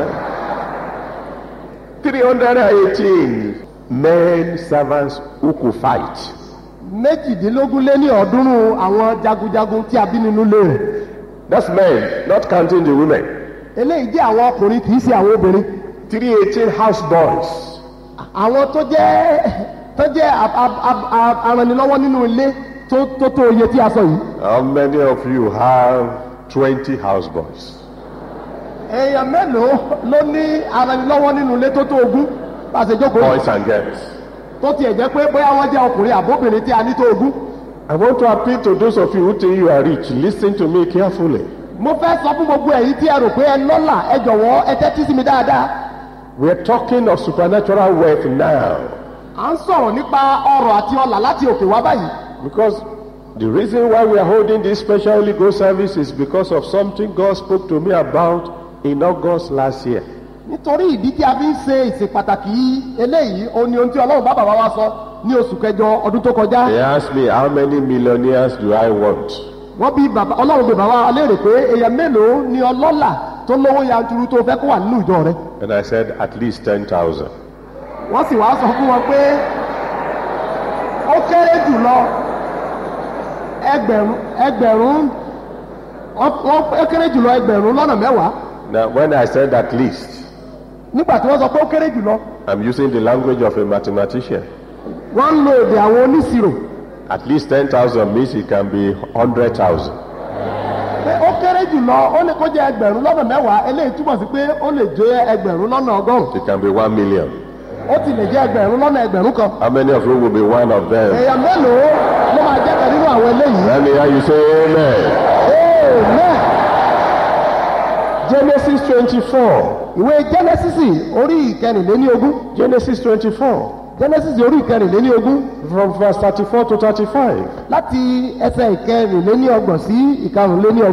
318 men servants who could fight. méjìdínlógún lé ní ọ̀ọ́dúnrún àwọn jagunjagun tí a bí nínú ilé rẹ̀. That's men, not counting the women. eléyìí jẹ́ àwọn ọkùnrin kì í ṣe àwọn obìnrin. 318 house boys. àwọn tó jẹ́ tó jẹ́ ab- ab- ab- ab- aranilọ́wọ́ nínú ilé tó tó tó iye tí a sọ yìí. How many of you have 20 house boys? èèyàn mélòó ló ní aranilọ́wọ́ nínú ilé tó tó ogún bá a ṣe jókòó yìí? Boys and girls. tó tiẹ̀ jẹ́ pé bóyá wọ́n jẹ́ ọkùnrin àbóbìnrin tí a ní tó ogún. I want to appeal to those of you who think you are rich. Listen to me carefully. mo fẹ́ sọ fún gbogbo ẹ̀yin tí ẹ rò pé ẹ lọ́là ẹ jọ̀wọ́ ẹ tẹ́tí sí mi dáadáa. We're talking of supernatural wealth now. à ń sọ̀rọ̀ nípa ọrọ̀ àti ọlà láti òkè wá báyìí. Because the reason why we are holding this special Holy Ghost service is because of something God spoke to me about in August last year. nítorí ìdí tí a fi ń ṣe ìsìn pàtàkì yìí eléyìí ó ní ohun tí ọlọ́run bá bàbá wa sọ ní oṣù kẹjọ ọdún tó kọjá. They asked me, How many millionaires do I want? wọ́n bí bàbá ọlọ́run bí bàbá wa léèrè pé èèyàn mélòó ni ọlọ́là tó lówó yanturu tó fẹ́ kó wà nínú ìjọ rẹ. And I said, At least 10,000. wọ́n sì wá sọ fún wọn pé ó kéré jù lọ ẹgbẹ̀rún ẹgbẹ̀rún wọ́n- wọ́n- ó kéré jù lọ ẹgbẹ̀rún lọ́nà mẹ́wàá Now, when I said at least, nígbà tí wọ́n sọ pé ó kéré jù lọ I'm using the language of a mathematician. wọ́n ń lo èdè àwọn oníṣirò At least 10,000 means it can be 100,000. pé ó kéré jù lọ ó ní kó jẹ́ ẹgbẹ̀rún lọ́nà mẹ́wàá eléyìí túmọ̀ sí pé ó lè jẹ́ ẹgbẹ̀rún lọ́nà ọgọ́rùn-ún It can be 1 million. ó ti lè jẹ́ ẹgbẹ̀rún lọ́nà ẹgbẹ̀rún kan How many of you will be one of them? èèyàn mélòó ló máa jẹ́ kan nínú àwọn eléyìí. Let me hear you say amen. amen. Genesis 24. ìwé genesis orí ìkẹrìnléní ogún Genesis 24. genesis orí ìkẹrìnléní ogún From verse 34 to 35. láti ẹsẹ̀ ìkẹrìnléní ọgbọ̀n sí ìkarùnléní ọgbọ̀n.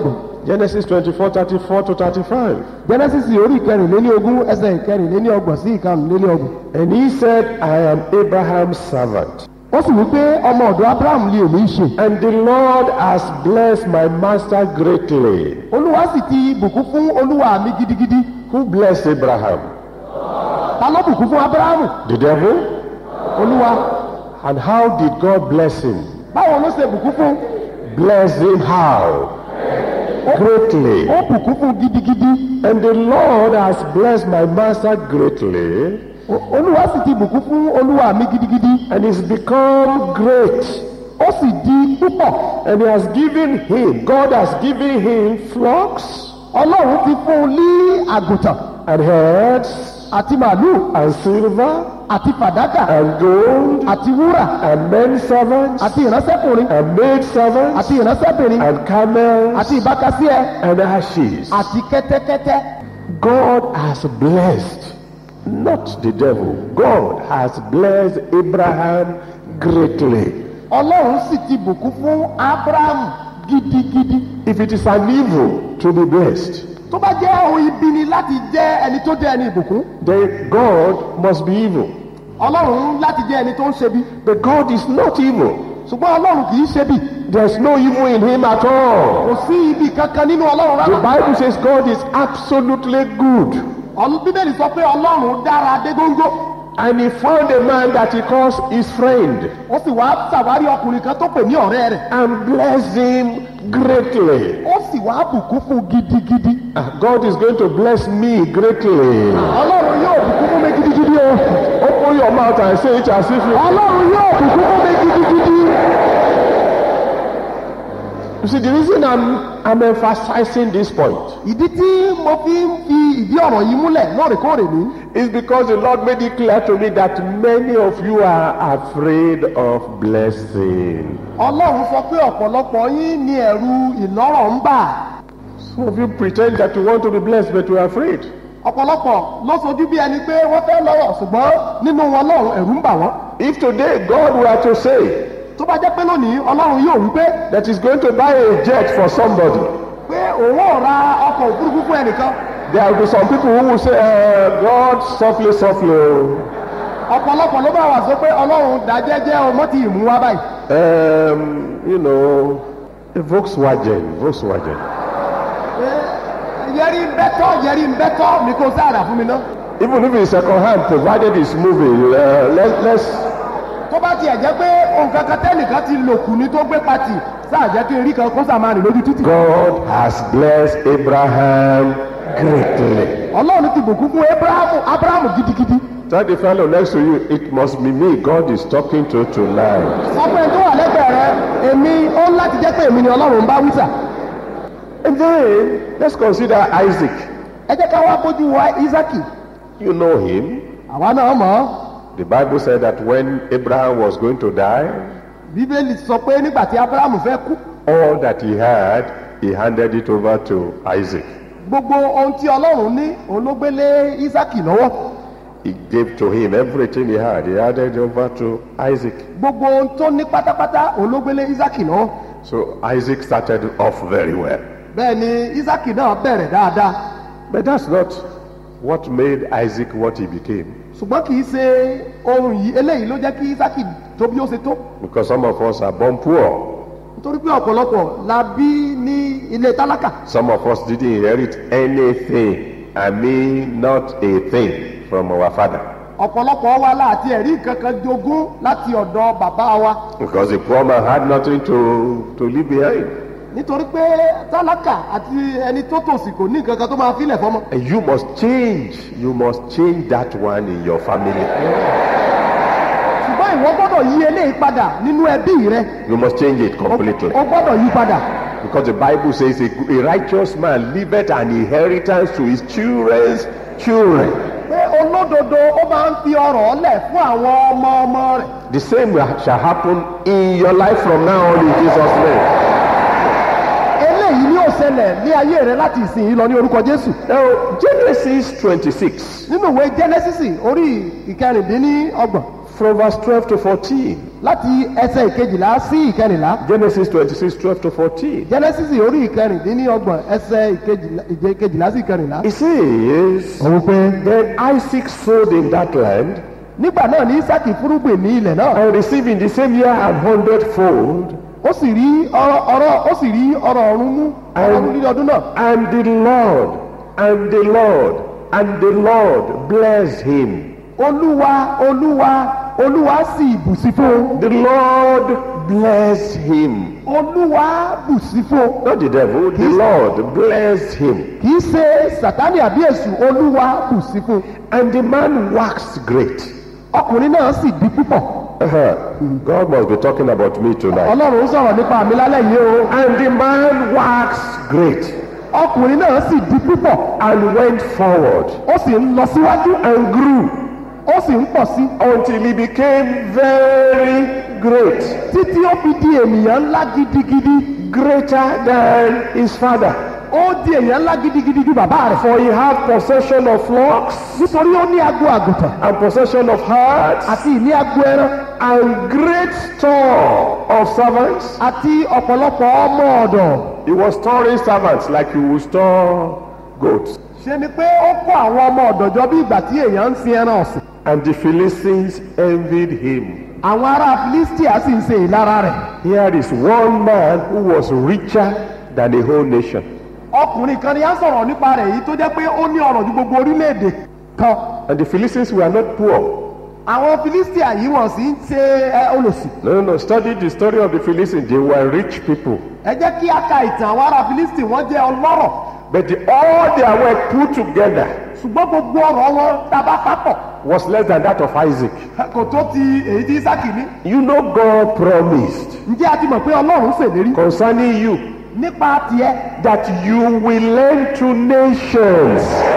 Genesis 24, 34 to 35. genesis orí ìkẹrìnléní ogún ẹsẹ̀ ìkẹrìnléní ọgbọ̀n sí ìkarùnléní ọgbọ̀n. And he said, I am Abraham's servant. ó sì wí pé ọmọ ọ̀dọ̀ abraham lè èmi ṣe. And the Lord has blessed my master greatly. olúwa sì ti bùkún fún olúwa mi gidigidi. Who blessed Abraham? ta ló bùkún fún abrahamu? The devil? olúwa. And how did God bless him? báwo ló ṣe bùkún fún? Bless him how? Greatly. ó bùkún fún gidigidi. And the Lord has blessed my master greatly. O- olúwa sì ti bùkún fún olúwa mi gidigidi. And he's become great. ó sì di púpọ̀. And he has given him, God has given him flocks ọlọ́run ti fún un ní àgùntàn and herds àti màálù and silver àti fàdákà and gold àti wúrà and men servants àti ìránṣẹ́kùnrin and maid servants àti ìránṣẹ́bìnrin and camels àti ìbákasíẹ and ashes. àti kẹ́tẹ́kẹ́tẹ́. God has blessed, not the devil. God has blessed Abraham greatly. ọlọ́run sì ti bùkún fún abrahamu gidigidi. If it is an evil to be blessed, tó bá jẹ́ ohun ibi ni láti jẹ́ ẹni tó jẹ́ ẹni ìbùkún then God must be evil. ọlọ́run láti jẹ́ ẹni tó ń ṣe bí But God is not evil. ṣùgbọ́n ọlọ́run kì í ṣe bí There's no evil in him at all. kò sí ibi kankan nínú ọlọ́run The rárá. Bible says God is absolutely good. Ọlọ́- bíbélì sọ pé ọlọ́run dára dé góńgó And he found a man that he calls his friend ó sì wá ṣàwárí ọkùnrin kan tó pè ní ọ̀rẹ́ rẹ̀ and blessed him greatly. ó sì wá bùkún fún gidigidi. Ah, God is going to bless me greatly. ọlọ́run yóò bùkún fún mi gidigidi o. Open your mouth and say it as if you. ọlọ́run yóò bùkún fún mi gidigidi. You see, the reason I'm, I'm emphasizing this point ìdí tí mo fi ń fi ìdí ọ̀rọ̀ yìí múlẹ̀ lóòrèkóòrè ní. is because the Lord made it clear to me that many of you are afraid of blessing. ọlọ́run sọ pé ọ̀pọ̀lọpọ̀ yín ní ẹ̀rù ìlọ́rọ̀ ń bà. Some of you pretend that you want to be blessed, but you are afraid. ọ̀pọ̀lọpọ̀ ló sojú bí ẹni pé wọ́n fẹ́ lọ́rọ̀ ṣùgbọ́n nínú wọn lọ́run ẹ̀rù ń bà wọ́n. If today God were to say tó bá jẹ́ pé lónìí ọlọ́run yóò wí pé that He's going to buy a jet for somebody, pé òun ò ra ọkọ̀ òfurufú fún ẹnìkan there will be some people who will say, uh, God, softly, softly. oh. ọ̀pọ̀lọpọ̀ ló bá wà sọ pé ọlọ́run dá jẹ́jẹ́ ọmọ tí ìmú wá báyìí. Um, you know, a Volkswagen, Volkswagen. Pé, yẹrí ń bẹ́tọ̀ yẹrí ń bẹ́tọ̀ ní kò sáàdà fún mi ná. Even if it's second hand, provided it's moving, uh, let, let's tó bá tiẹ̀ jẹ́ pé nǹkan kan tẹ́nìkan ti lò kù ní tó gbé pati sáà jẹ́ kí n rí kan kó sàmárì lójú títì. God has blessed Abraham greatly. ọlọ́run ti bùkún fún abrahamu abrahamu gidigidi. Tell the fellow next to you, it must be me God is talking to tonight. sọ pé tó wà lẹ́gbẹ̀ẹ́ rẹ èmi ó ń láti jẹ́ pé èmi ni ọlọ́run ń bá wíṣà. And then let's consider Isaac. ẹ jẹ́ ká wá bójú wa isaki. You know him. àwa náà mọ̀ ọ́. The Bible said that when Abraham was going to die, bíbélì sọ pé nígbà tí abrahamu fẹ́ kú all that he had, he handed it over to Isaac. gbogbo ohun tí ọlọ́run ní òun ló gbé lé isaki lọ́wọ́. He gave to him everything he had. He handed it over to Isaac. gbogbo ohun tó ní pátápátá òun ló gbé lé isaki lọ́wọ́. So Isaac started off very well. bẹ́ẹ̀ ni isaki náà bẹ̀rẹ̀ dáadáa. But that's not what made Isaac what he became. ṣùgbọ́n kì í ṣe ohun yìí eléyìí ló jẹ́ kí isaki tó bí ó ṣe tó. Because some of us are born poor. nítorí pé ọ̀pọ̀lọpọ̀ la bí ní ilé tálákà. Some of us didn't inherit anything. I mean, not a thing from our father. ọ̀pọ̀lọpọ̀ wa láti ẹ̀rí kankan jogún láti ọ̀dọ̀ bàbá wa. Because the poor man had nothing to, to leave behind. nítorí pé tálákà àti ẹni tó tòsí kò ní nǹkan kan tó máa filẹ̀ fọmọ. And you must change. You must change that one in your family. ṣùgbọ́n ìwọ gbọ́dọ̀ yí eléyìí padà nínú ẹbí rẹ. You must change it o completely. o gbọ́dọ̀ yí padà. Because the Bible says a, a righteous man leaveth an inheritance to his children's children. pé olódodo ó máa ń fi ọrọ̀ lẹ̀ fún àwọn ọmọ ọmọ rẹ̀. The same will- shall happen in your life from now on in Jesus' name. eléyìí ni ó ṣẹlẹ̀ ní ayé rẹ láti ìsìn yìí lọ ní orúkọ jésù. Now, Genesis 26, nínú ìwé genesis orí ìkẹrìndínlọ́gbọ̀n from verse 12 to 14. láti ẹsẹ̀ ìkejìlá sí ìkẹrìnlá Genesis 26, 12 to 14. genesis orí ìkẹrìndínlọ́gbọ̀n ẹsẹ̀ ìkejìlá- ìje- ìkejìlá sí ìkẹrìnlá. It says, òun pé Then Isaac sowed in that land nígbà náà ní isaac fúrúgbìn ní ilẹ̀ náà and received in the same year an hundredfold. ó sì rí ọrọ̀ ọrọ̀ ó sì rí ọrọ̀ ọ̀run mú ọrọ̀ ọ̀run ní ọdún náà. And the Lord, and the Lord, and the Lord blessed him. olúwa olúwa olúwa sì bùsí fún un. The Lord blessed him. olúwa bùsí fún un. Not the devil, the Lord blessed him. kì í ṣe sàtánì àbí èṣù olúwa bùsí fún un. And the man waxed great. ọkùnrin náà sì di púpọ̀. Uh-huh. God must be talking about me tonight. ọlọ́run ń sọ̀rọ̀ nípa mi lálẹ́ yìí o. And the man waxed great ọkùnrin náà sì di púpọ̀. and went forward ó sì ń lọ síwájú. and grew ó sì ń pọ̀ sí. until he became very great, títí ó fi di ènìyàn ńlá gidigidi. greater than his father. ó di ènìyàn ńlá gidigidi ju bàbá rẹ̀. For he had possession of flocks nítorí ó ní agbo àgùntàn and possession of herds àti ìní agbo ẹran and great store of servants. àti ọ̀pọ̀lọpọ̀ ọmọ ọ̀dọ̀. He was storing servants like you would store goats. ṣe ni pé ó kó àwọn ọmọ ọ̀dọ̀ jọ bí ìgbà tí èèyàn ń sin ẹran ọ̀sìn. And the Philistines envied him. àwọn ará filistia sì ń ṣe ìlara rẹ̀. Here is one man who was richer than a whole nation. ọkùnrin kan ni a sọ̀rọ̀ nípa rẹ̀ yìí tó jẹ́ pé ó ní ọ̀rọ̀ ju gbogbo orílẹ̀-èdè kan. And the Philistines were not poor. àwọn filistia yìí wọ́n sì ń ṣe ẹ, olòṣì. No, no, no. Study the story of the Philistines. They were rich people. ẹ jẹ́ kí a ka ìtàn àwọn ará filistia wọ́n jẹ́ ọlọ́rọ̀ But the, all their wealth put together ṣùgbọ́n gbogbo ọ̀rọ̀ wọn tábà papọ̀ was less than that of Isaac. kò tó ti èyí tí isaki ní. You know God promised ǹjẹ́ a ti mọ̀ pé ọlọ́run ṣèlérí concerning you nípa tiẹ̀ that you will lend to nations.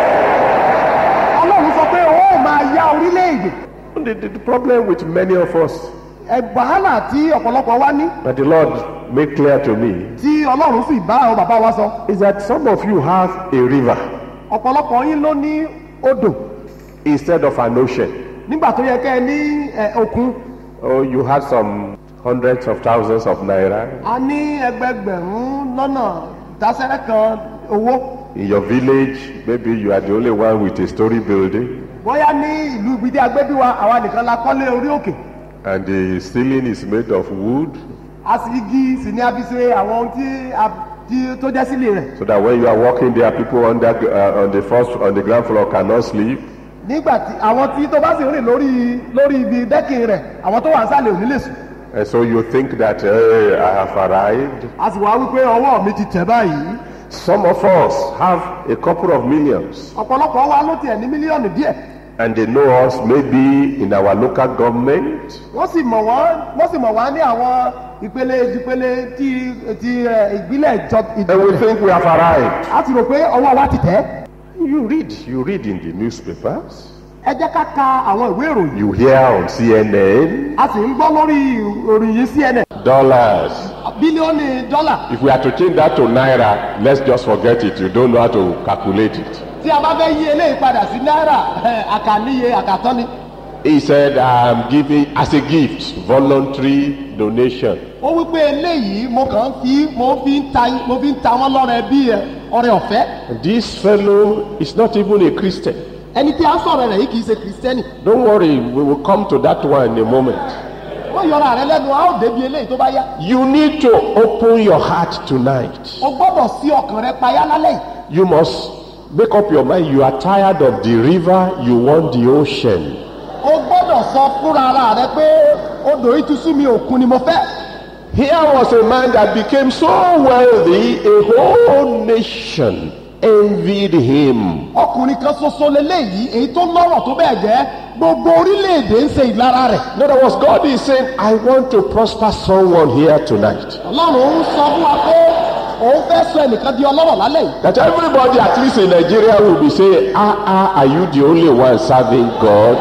ọlọ́run sọ pé ó máa yá orílẹ̀-èdè The, the, the problem with many of us ẹgbàhálà tí ọ̀pọ̀lọpọ̀ wá ní that the Lord made clear to me tí ọlọ́run sì bá àwọn bàbá wa sọ is that some of you have a river ọ̀pọ̀lọpọ̀ yín ló ní odò instead of an ocean. nígbà tó yẹ kẹ́ ẹ ní ẹ, òkun Oh, you had some hundreds of thousands of naira a ní ẹgbẹgbẹ̀rún lọ́nà dásẹ́rẹ́ kan owó in your village. Maybe you are the only one with a story building, bóyá ní ìlú ibi tí a gbé bí wa àwa nìkan la kọ́lé orí òkè and the ceiling is made of wood, a sì igi sì ní a fi ṣe àwọn ohun tí a tí tó jẹ́ sílé rẹ̀ so that when you are walking there, people under uh, on the first on the ground floor cannot sleep. nígbà tí àwọn tí tó bá sì rìn lórí lórí ibi dẹ́kìn rẹ̀ àwọn tó wà ń sàlẹ̀ ò ní lè sùn And so you think that hey, I have arrived. a sì wá wípé ọwọ́ mi ti tẹ̀ báyìí Some of us have a couple of millions, ọ̀pọ̀lọpọ̀ wa ló tiẹ̀ ní mílíọ̀nù díẹ̀ and they know us maybe in our local government, wọ́n sì mọ̀ wọ́n wọ́n sì mọ̀ wá ní àwọn ìpele ìpele tí ti ẹ, ìbílẹ̀ ìjọ and we ìjọba think we have arrived. a ti rò pé ọwọ́ wa ti tẹ̀ You read, you read in the newspapers, ẹ jẹ́ ká ka àwọn ìwé ìròyìn you hear on CNN, a sì ń gbọ́ lórí ìròyìn yìí CNN dollars. bílíọ̀nù dọ́là If we are to change that to naira, let's just forget it. You don't know how to calculate it. tí a bá fẹ́ yí eléyìí padà sí náírà ẹ, àkàníye àkàtán ni He said, I'm giving as a gift, voluntary donation. ó wí pé eléyìí mo kàn fi mo fi ń ta mo fi ń ta wọn lọ́rẹ bí ẹ, ọrẹ ọ̀fẹ́ And this fellow is not even a Christian. ẹni tí a ń sọ̀rọ̀ rẹ̀ yìí kì í ṣe kìrìsìtẹ́nì Don't worry, we will come to that one in a moment. wọ́n yọra rẹ lẹ́nu a ó débi eléyìí tó bá yá You need to open your heart tonight. o gbọ́dọ̀ sí ọkàn rẹ payá lálẹ́ yìí You must make up your mind. You are tired of the river, you want the ocean. o gbọ́dọ̀ sọ fúnra ara rẹ pé odò yìí ti sú mi òkun ni mo fẹ́ Here was a man that became so wealthy, a whole nation envied him. ọkùnrin kan ṣoṣo leléyìí èyí tó lọ́rọ̀ tó bẹ́ẹ̀ jẹ́ gbogbo orílẹ̀-èdè ń ṣe ìlara rẹ̀ In other words, God is saying, I want to prosper someone here tonight. ọlọ́run ń sọ fún wa pé òun fẹ́ sọ ẹnìkan di ọlọ́rọ̀ lálẹ́ yìí That everybody, at least in Nigeria, will be saying, Ah, ah, are you the only one serving God?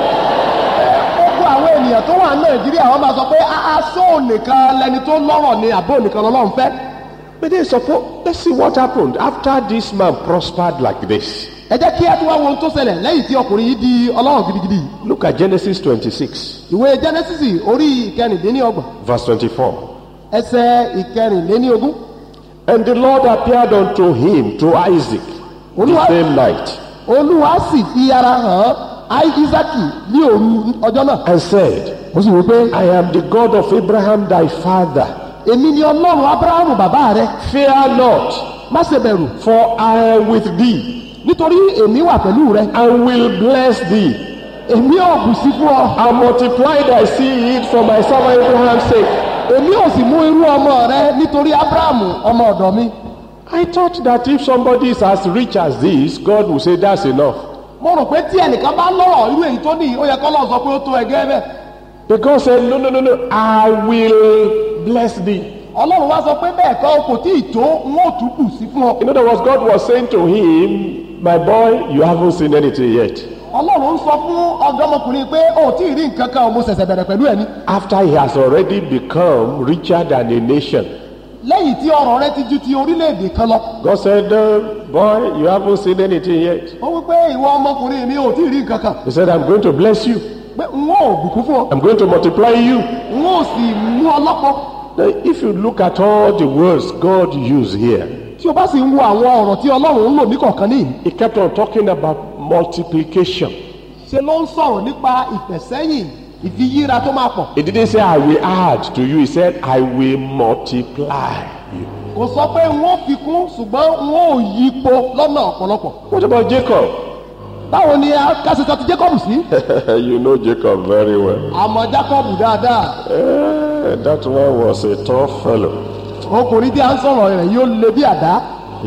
gbogbo àwọn ènìyàn tó wà ní nàìjíríà wọn máa sọ pé aṣọ nìkan lẹni tó lọ́rọ̀ ni àbó nìkan lọ́lọ́run fẹ́ But then suppose, let's see what happened after this man prospered like this. ẹ jẹ́ kí á tún wá wo ohun tó ṣẹlẹ̀ lẹ́yìn tí ọkùnrin yìí di ọlọ́run gidigidi yìí. Look at Genesis 26, ìwé genesis orí ìkẹrìndínlọ́gbọ̀n verse 24. ẹsẹ̀ ìkẹrìnléníogún And the Lord appeared unto him, to Isaac, the Olúwa- same night, olúwa sì fi ara hàn án isaki ní òru ọjọ́ náà and said, ó sì wí pé I am the God of Abraham thy father. èmi ni ọlọ́run abrahamu bàbá rẹ Fear not, má ṣe bẹ̀rù for I am with thee, nítorí èmi wà pẹ̀lú rẹ and will bless thee, èmi ò bù sí fún ọ and multiply thy seed for my servant Abraham's sake. èmi ò sì mú irú ọmọ rẹ nítorí abrahamu ọmọ ọ̀dọ̀ mi I thought that if somebody is as rich as this, God will say that's enough. mo rò pé tí ẹnìkan bá lọ́rọ̀ irú èyí tó ní ó yẹ kọ́ lọ́ọ̀ sọ pé ó tó ẹgẹ́ bẹ́ẹ̀ But God said, No, no, no, no, I will bless thee. ọlọ́run wá sọ pé bẹ́ẹ̀ kọ́ kò tí ì tó n ó tún bù sí fún ọ In other words, God was saying to him, My boy, you haven't seen anything yet. ọlọ́run ń sọ fún ọ̀dọ́mọkùnrin pé ó tí ì rí nǹkan kan mo ṣẹ̀ṣẹ̀ bẹ̀rẹ̀ pẹ̀lú ẹni After he has already become richer than a nation, lẹ́yìn tí ọrọ̀ rẹ ti ju ti orílẹ̀-èdè kan lọ God said, uh, Boy, you haven't seen anything yet. ó wí pé ìwọ ọmọkùnrin mi ò tí ì rí nǹkan kan He said, I'm going to bless you, pé n ó bùkún fún ọ I'm going to multiply you. n ó sì mú ọ lọ́pọ̀ Now, if you look at all the words God used here, tí o bá sì ń wo àwọn ọ̀rọ̀ tí ọlọ́run ń lò ní kọ̀ọ̀kan níyì he kept on talking about multiplication. ṣe ló ń sọ̀rọ̀ nípa ìfẹ̀sẹ́yìn ìfiyíra tó máa pọ̀ He didn't say, I will add to you. He said, I will multiply you. kò sọ pé n ó fi kún ṣùgbọ́n n ó yípo lọ́nà ọ̀pọ̀lọpọ̀ What about Jacob? báwo ni a kásìtọ́ ti jacob sí you know Jacob very well. àmọ́ jacob dáadáa Eh, that one was a tough fellow. ọkùnrin tí a ń sọ̀rọ̀ rẹ̀ yóò le bí àdá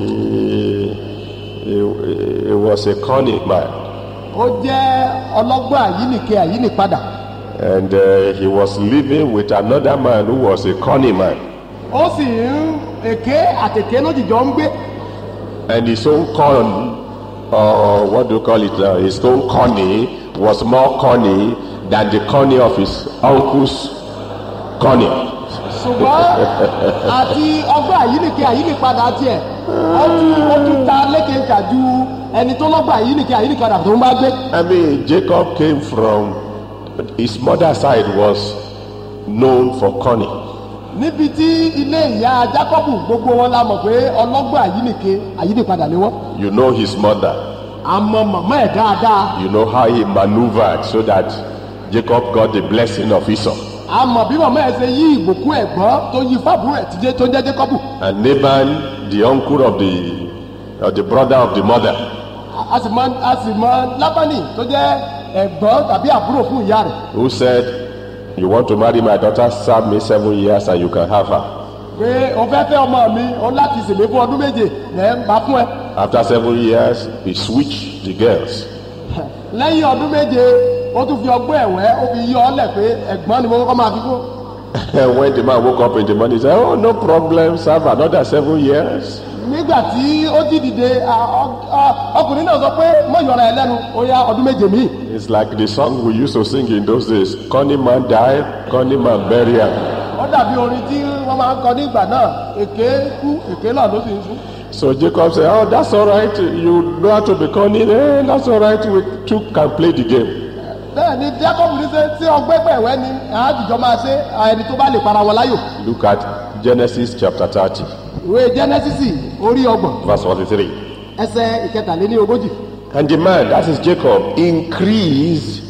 He, he, he was a cunning man. ó jẹ́ ọlọ́gbọ́n àyínìke àyínìpadà And uh, he was living with another man who was a cunning man. ó sì ń èké àtèké lójijọ́ ń gbé And his own con, or what do you call it now? His own cunning was more cunning than the cunning of his uncle's cunning. ṣùgbọ́n àti ọgbọ́n àyínìke àyínìpadà tiẹ̀ ó tún ó tún ta lékeka ju ẹni tó lọ́gbọ́n àyínìke àyínìpadà tó ń bá gbé I mean, Jacob came from his mother's side was known for cunning. níbi tí ilé ìyá jacobu gbogbo wọn la mọ̀ pé ọlọ́gbọ́n àyínìke àyínìpadà ni wọ́n You know his mother. àmọ́ màmá ẹ̀ dáadáa You know how he maneuvered so that Jacob got the blessing of Esau. àmọ́ bí màmá ẹ̀ ṣe yí ìbùkún ẹ̀gbọ́n tó yí fábùrù ẹ̀ tíjé tó jẹ́ jacobu And Laban, the uncle of the, of the brother of the mother, a sì mọ a sì mọ lábánì tó jẹ́ ẹ̀gbọ́n tàbí àbúrò fún ìyá rẹ̀ who said, You want to marry my daughter, serve me seven years and you can have her. pé o fẹ́ fẹ́ ọmọ mi o láti ṣèlè fún ọdún méje lẹ́ ń bá fún ẹ After seven years, he switched the girls. lẹ́yìn ọdún méje ó tún fi ọgbọ́n ẹ̀wẹ́ ó fi yí ọ lẹ̀ pé ẹ̀gbọ́n ni mo kọ́kọ́ máa fi fún And when the man woke up in the morning, he said, Oh, no problem, serve another seven years. nígbà tí ó jí dìde a- ọ- ọ- ọkùnrin náà sọ pé mọ ìyọra ẹ lẹ́nu ó yá ọdún méje míì It's like the song we used to sing in those days Cunning man died, cunning man burial. ó dàbí orin tí wọ́n máa ń kọ ní ìgbà náà èké kú èké náà ló sì ń sún. So Jacob said, Oh, that's all right. You know how to be cunning. Eh, that's all right. We two can play the game. bẹ́ẹ̀ ni jacob ní sẹ́ tí ọgbẹ́ pẹ̀wẹ́ ni àádìjọ máa ṣe ẹni tó bá lè para wọn láyò. Look at Genesis chapter 30, ìwé genesis orí ọgbọ̀n verse 43. ẹsẹ̀ ìkẹtàléní ogójì. And the man, that is Jacob, increased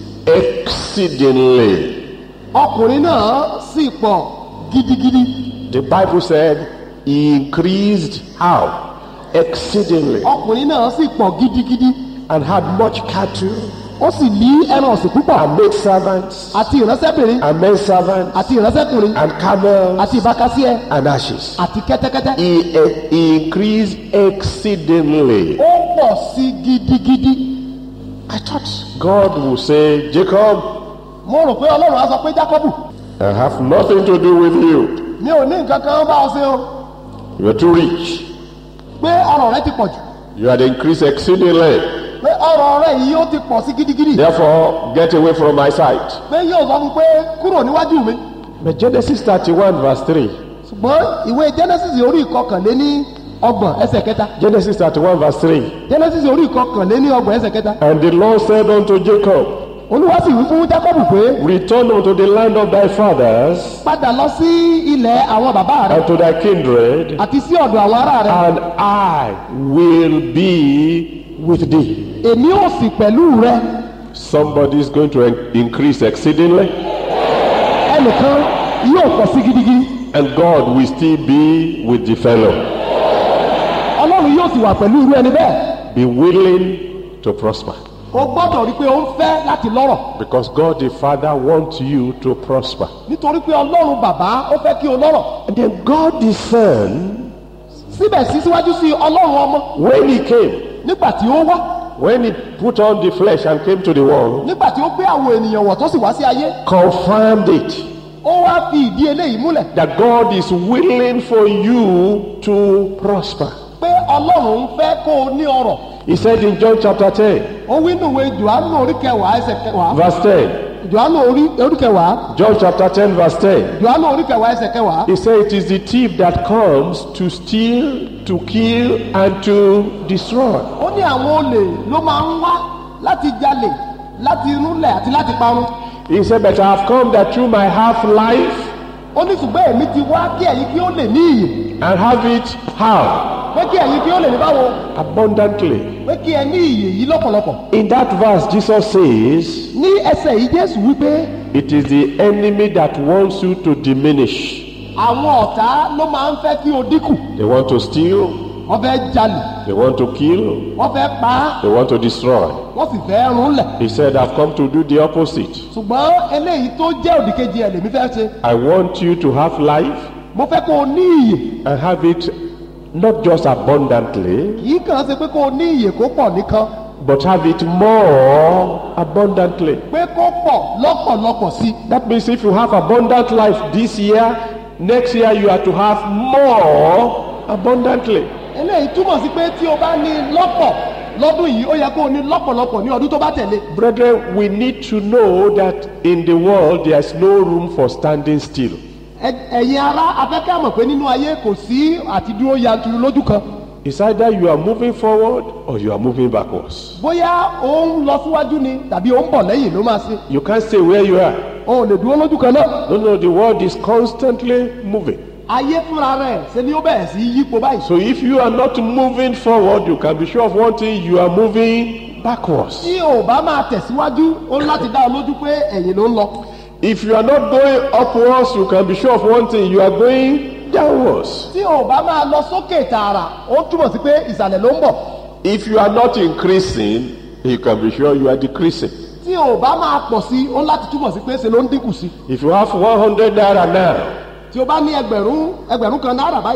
exceedingly. ọkùnrin náà sì pọ̀ gidigidi. The Bible said he increased how? Exceedingly. ọkùnrin náà sì pọ̀ gidigidi. And had much cattle, ó sì ní ẹran ọ̀sìn púpọ̀ and maid servants, àti ìránṣẹ́bìnrin and men servants, àti ìránṣẹ́kùnrin and camels, àti ìbákasíẹ and ashes. àti kẹ́tẹ́kẹ́tẹ́. He, he increased exceedingly. ó pọ̀ sí gidigidi. I thought God would say, Jacob, mo rò pé ọlọ́run á sọ pé jákọ́bù I have nothing to do with you. mi ò ní nǹkan kan bá ọ ṣe o You are too rich. pé ọrọ̀ rẹ ti pọ̀ jù You had increased exceedingly. pé ọrọ̀ rẹ yìí ó ti pọ̀ sí gidigidi Therefore, get away from my sight. pé yóò sọ fún pé kúrò níwájú mi. But Genesis 31, verse 3. ṣùgbọ́n ìwé genesis orí ìkọkànléní ọgbọ̀n ẹsẹ̀ kẹta Genesis 31 verse 3. genesis orí ìkọkànléní ọgbọ̀n ẹsẹ̀ kẹta And the Lord said unto Jacob, olúwa sì wí fún jákọ́bù pé Return unto the land of thy fathers padà lọ sí ilẹ̀ àwọn bàbá rẹ and to thy kindred, àti sí ọ̀dọ̀ àwọn ará rẹ and I will be with thee. èmi ò sì pẹ̀lú rẹ Somebody is going to en- increase exceedingly, ẹnìkan yóò pọ̀ sí gidigidi and God will still be with the fellow. ọlọ́run yóò sì wà pẹ̀lú irú ẹni bẹ́ẹ̀ Be willing to prosper. o gbọ́dọ̀ rí i pé o ń fẹ́ láti lọ́rọ̀ Because God the Father wants you to prosper. nítorí pé ọlọ́run bàbá ó fẹ́ kí o lọ́rọ̀ And then God the Son, síbẹ̀ sí síwájú sí ọlọ́run ọmọ when He came, nígbà tí ó wá when He put on the flesh and came to the world, nígbà tí ó gbé àwọn ènìyàn wọ̀ tó sì wá sí ayé confirmed it ó wá fi ìdí eléyìí múlẹ̀ that God is willing for you to prosper. pé ọlọ́run ń fẹ́ kó o ní ọrọ̀ He said in John chapter 10, ó wí nùwé johannu orí kẹwàá ẹsẹ̀ kẹwàá verse 10, johannu orí orí kẹwàá John chapter 10, verse 10, johannu orí kẹwàá ẹsẹ̀ kẹwàá He said, It is the thief that comes to steal, to kill, and to destroy. ó ní àwọn olè ló máa ń wá láti jalè láti rúlẹ̀ àti láti parun He said, But I have come that you might have life ó ní ṣùgbọ́n èmi ti wá kí ẹ̀yin kí ó lè ní iyì and have it how? pé kí ẹ̀yin kí ó lè ní báwo Abundantly. pé kí ẹ ní iyì yìí lọ́pọ̀lọpọ̀ In that verse, Jesus says, ní ẹsẹ̀ yìí jésù wípé It is the enemy that wants you to diminish. àwọn ọ̀tá ló máa ń fẹ́ kí o dínkù They want to steal, wọ́n fẹ́ jalè they want to kill, wọ́n fẹ́ pa á they want to destroy. wọ́n sì fẹ́ rúnlẹ̀ He said, I've come to do the opposite. ṣùgbọ́n eléyìí tó jẹ́ òdìkejì ẹ̀ lèmi fẹ́ ṣe I want you to have life mo fẹ́ kó o ní iyì and have it not just abundantly, kì í kàn ṣe pé kó o ní iyì kó pọ̀ nìkan but have it more abundantly. pé kó pọ̀ lọ́pọ̀lọpọ̀ sí i That means if you have abundant life this year, next year you are to have more abundantly. eléyìí túmọ̀ sí pé tí o bá ní lọ́pọ̀ lọ́dún yìí ó yẹ kó o ní lọ́pọ̀lọpọ̀ ní ọdún tó bá tẹ̀lé Brethren, we need to know that in the world there is no room for standing still. Ẹ- ẹ̀yin ará afẹ́kẹ́ mọ̀ pé nínú ayé kò sí àti dúró yanturu lójú kan It's either you are moving forward or you are moving backwards. bóyá ó ń lọ síwájú ni tàbí ó ń bọ̀ lẹ́yìn ló máa ṣe You can't stay where you are. o ò lè dúró lójú kan náà No, no, the world is constantly moving. ayé fúnra rẹ̀ ṣe ni ó bẹ̀rẹ̀ sí yípo báyìí So if you are not moving forward, you can be sure of one thing, you are moving backwards. tí o bá máa tẹ̀síwájú ó ń láti dá ọ lójú pé ẹ̀yìn ló ń lọ If you are not going upwards, you can be sure of one thing, you are going downwards. tí o bá máa lọ sókè tààrà ó túmọ̀ sí pé ìsàlẹ̀ ló ń bọ̀ If you are not increasing, you can be sure you are decreasing. tí o bá máa pọ̀ sí ó ń láti túmọ̀ sí pé ṣe ló ń dínkù sí If you have 100 naira now, tí o bá ní ẹgbẹ̀rún ẹgbẹ̀rún kan náírà báyìí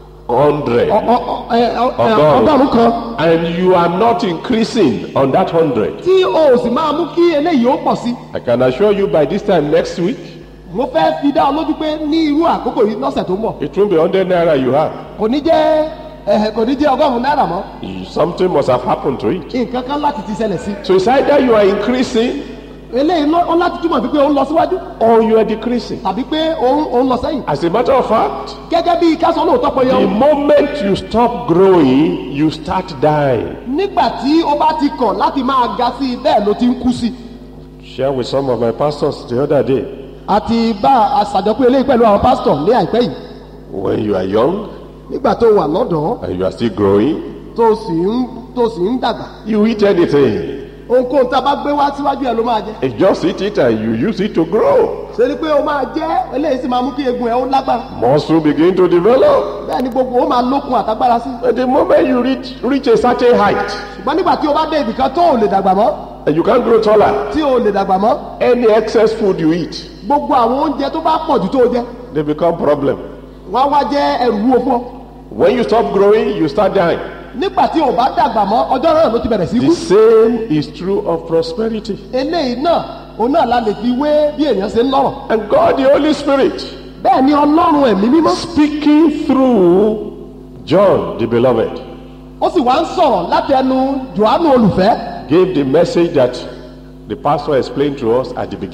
100, ọ- ọ- ọ- ẹ- ọ- ẹ- Ọgọ́rùn-ún. ọgọ́rùn kan and you are not increasing on that 100, tí o sì máa mú kí eléyìí ó pọ̀ sí I can assure you by this time next week, mo fẹ́ fi dá ọ lójú pé ní irú àkókò yìí lọ́sẹ̀ tó ń bọ̀ it won't be 100 naira you have. kò ní jẹ́ ẹ, kò ní jẹ́ ọgọ́rùn-ún náírà mọ́ Something must have happened to it. nǹkan kan láti ti ṣẹlẹ̀ sí So it's either you are increasing eléyìí ló- ó láti túmọ̀ sí pé ó ń lọ síwájú or you are decreasing. tàbí pé ó ń- ó ń lọ sẹ́yìn As a matter of fact, gẹ́gẹ́ bí kásán lóòótọ́ pé the yọ moment you stop growing, you start dying. nígbà tí ó bá ti kọ̀ láti máa ga sí i bẹ́ẹ̀ ló ti ń kú sí i Share with some of my pastors the other day. àti bá aṣàjọpọ̀ eléyìí pẹ̀lú àwọn pásítọ̀ ní àìpẹ́ yìí When you are young nígbà tó wà lọ́dọ̀ọ́ and you are still growing, tó sì ń tó sì ń dàgbà you eat anything. ohunkóhun tá a bá gbé wá síwájú ẹ ló máa jẹ You just eat it and you use it to grow. ṣe ni pé o máa jẹ eléyìí sì máa mú kí egun ẹ ó lágbára Muscle begin to develop. bẹ́ẹ̀ ni gbogbo ó máa lókun àtagbára sí But the moment you reach, reach a certain height ṣùgbọ́n nígbà tí o bá dé ibìkan tó ò lè dàgbà mọ́ and you can't grow taller, tí o ò lè dàgbà mọ́ any excess food you eat, gbogbo àwọn oúnjẹ tó bá pọ̀ jù tó o jẹ they become problem. wọ́n á wá jẹ́ ẹrù wúwo fún ọ When you stop growing, you start dying. nígbà tí o bá dàgbà mọ́ ọjọ́ náà ló ti bẹ̀rẹ̀ sí The kú same is true of prosperity. eléyìí náà òun náà la lè fi wé bí èèyàn ṣe ń lọ́rọ̀ And God, the Holy Spirit, bẹ́ẹ̀ ni ọlọ́run ẹ̀mí mímọ́ speaking through John, the beloved, ó sì wá ń sọ̀rọ̀ láti ẹnu johannu olùfẹ́ gave the message that the pastor explained to us at the beginning. ó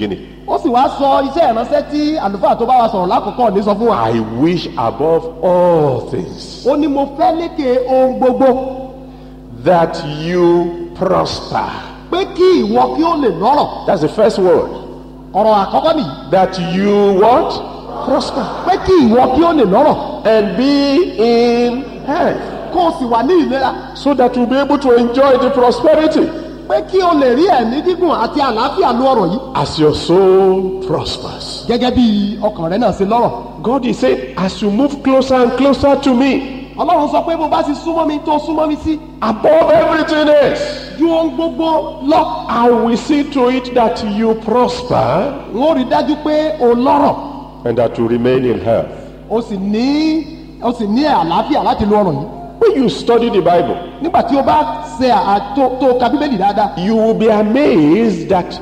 ó sì wá sọ iṣẹ́ ìránṣẹ́ tí àlùfáà tó bá wa sọ̀rọ̀ lákòókò ní sọ fún wa. I wish above all things ó ní mo fẹ́ lékè ohun gbogbo that you prosper. pé kí ìwọ kí ó lè lọ́rọ̀ That's the first word. ọ̀rọ̀ àkọ́kọ́ nìyí That you what? Prosper. pé kí ìwọ kí ó lè lọ́rọ̀ And be in health. kó o sì wà ní ìlera So that you'll be able to enjoy the prosperity pé kí o lè rí ẹ̀mí gígùn àti àlàáfíà lu ọ̀rọ̀ yìí as your soul prospers. gẹ́gẹ́ bí ọkàn rẹ náà ṣe lọ́rọ̀ God is saying, as you move closer and closer to me, ọlọ́run sọ pé bó bá ti súnmọ́ mi tó súnmọ́ mi sí above everything else, ju ohun gbogbo lọ I will see to it that you prosper n ó rí dájú pé o lọ́rọ̀ and that you remain in health. o sì ní o sì ní àlàáfíà láti lu ọ̀rọ̀ yìí When you study the Bible, nígbà tí o bá ṣe àtò tó ka bíbélì dáadáa you will be amazed that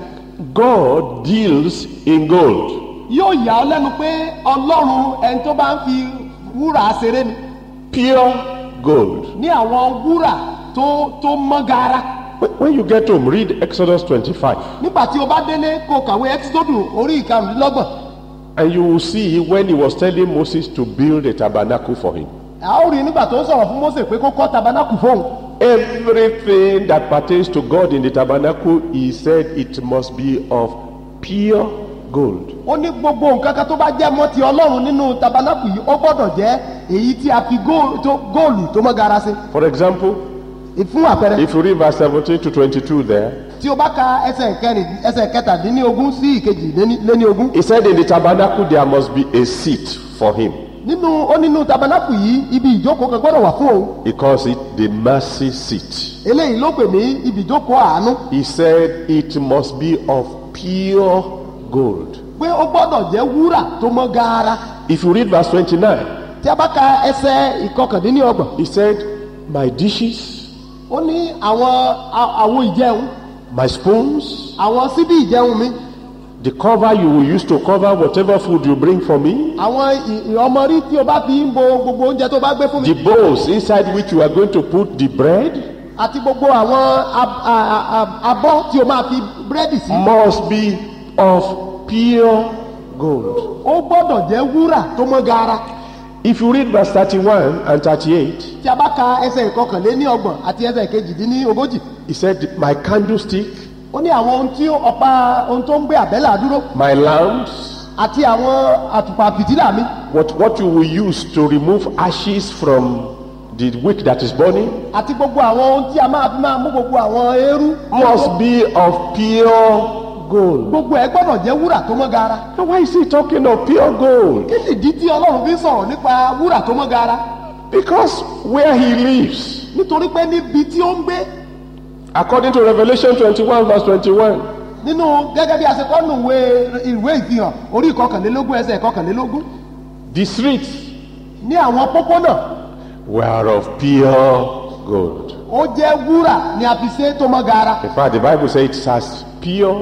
God deals in gold. yóò yà ọ́ lẹ́nu pé ọlọ́run ẹni tó bá ń fi wúrà ṣeré ni Pure gold. ní àwọn wúrà tó tó mọ́ gaara When- When you get home, read Exodus 25, nígbà tí o bá délé kó o kàwé ẹ́kísódù orí ìkarùnlélọ́gbọ̀n and you will see when he was telling Moses to build a tabernacle for him. a ó rí nígbà tó ń sọ̀rọ̀ fún Mósè pé kó kọ́ tabernacle fóun Everything that pertains to God in the tabernacle, he said it must be of pure gold. ó ní gbogbo nǹkan kan tó bá jẹ́ mọ́ ti ọlọ́run nínú tabernacle yìí ó gbọ́dọ̀ jẹ́ èyí tí a fi góòlù tó góòlù tó mọ́ gara sí For example, fún àpẹẹrẹ if you read verse 17 to 22 there, tí o bá ka ẹsẹ̀ kẹrin ẹsẹ̀ kẹtàdínlógún sí ìkejìléníogún he said in the tabernacle there must be a seat for him. nínú ó nínú tabernacle yìí ibi ìjókòó kan gbọ́dọ̀ wà fún òun He calls it the mercy seat. eléyìí ló pè ní ibi ìjókòó àánú He said it must be of pure gold. pé ó gbọ́dọ̀ jẹ́ wúrà tó mọ́ gaara If you read verse 29, tí a bá ka ẹsẹ̀ ìkọkàndínlọ́gbọ̀n he said, My dishes, ó ní àwọn a- àwo ìjẹun my spoons, àwọn síbí ìjẹun mi the cover you will use to cover whatever food you bring for me, àwọn ì- ì- ọmọrí tí o bá fi ń bo gbogbo oúnjẹ tó bá gbé fún mi the bowls inside which you are going to put the bread àti gbogbo àwọn ab- a- a- a- abọ́ tí o máa fi búrẹ́dì sí must be of pure gold. ó gbọ́dọ̀ jẹ́ wúrà tó mọ́ gaara If you read verse 31 and 38, tí a bá ka ẹsẹ̀ ìkọkànléní ọgbọ̀n àti ẹsẹ̀ ìkejìdínní ogójì he said, My candlestick, ó ní àwọn ohun tí ó- ọ̀pá ohun tó ń gbé àbẹ́là dúró my lamps, àti àwọn àtùpà fìtílà mi what, what you will use to remove ashes from the wick that is burning, àti gbogbo àwọn ohun tí a máa fi máa mú gbogbo àwọn eérú must be of pure gold. gbogbo ẹ gbọ́dọ̀ jẹ́ wúrà tó mọ́ gaara Now, why is he talking of pure gold? kí nìdí tí ọlọ́run fi ń sọ̀rọ̀ nípa wúrà tó mọ́ gaara Because where he lives, nítorí pé níbi tí ó ń gbé according to Revelation 21, verse 21, nínú gẹ́gẹ́ bí a ṣe kọ́ nù ìwé ìwé ìfihàn orí ìkọkànlélógún ẹsẹ̀ ìkọkànlélógún the streets ní àwọn pópónà were of pure gold. ó jẹ́ wúrà ni a fi ṣe tó mọ́ gaara In fact, the Bible says it's as pure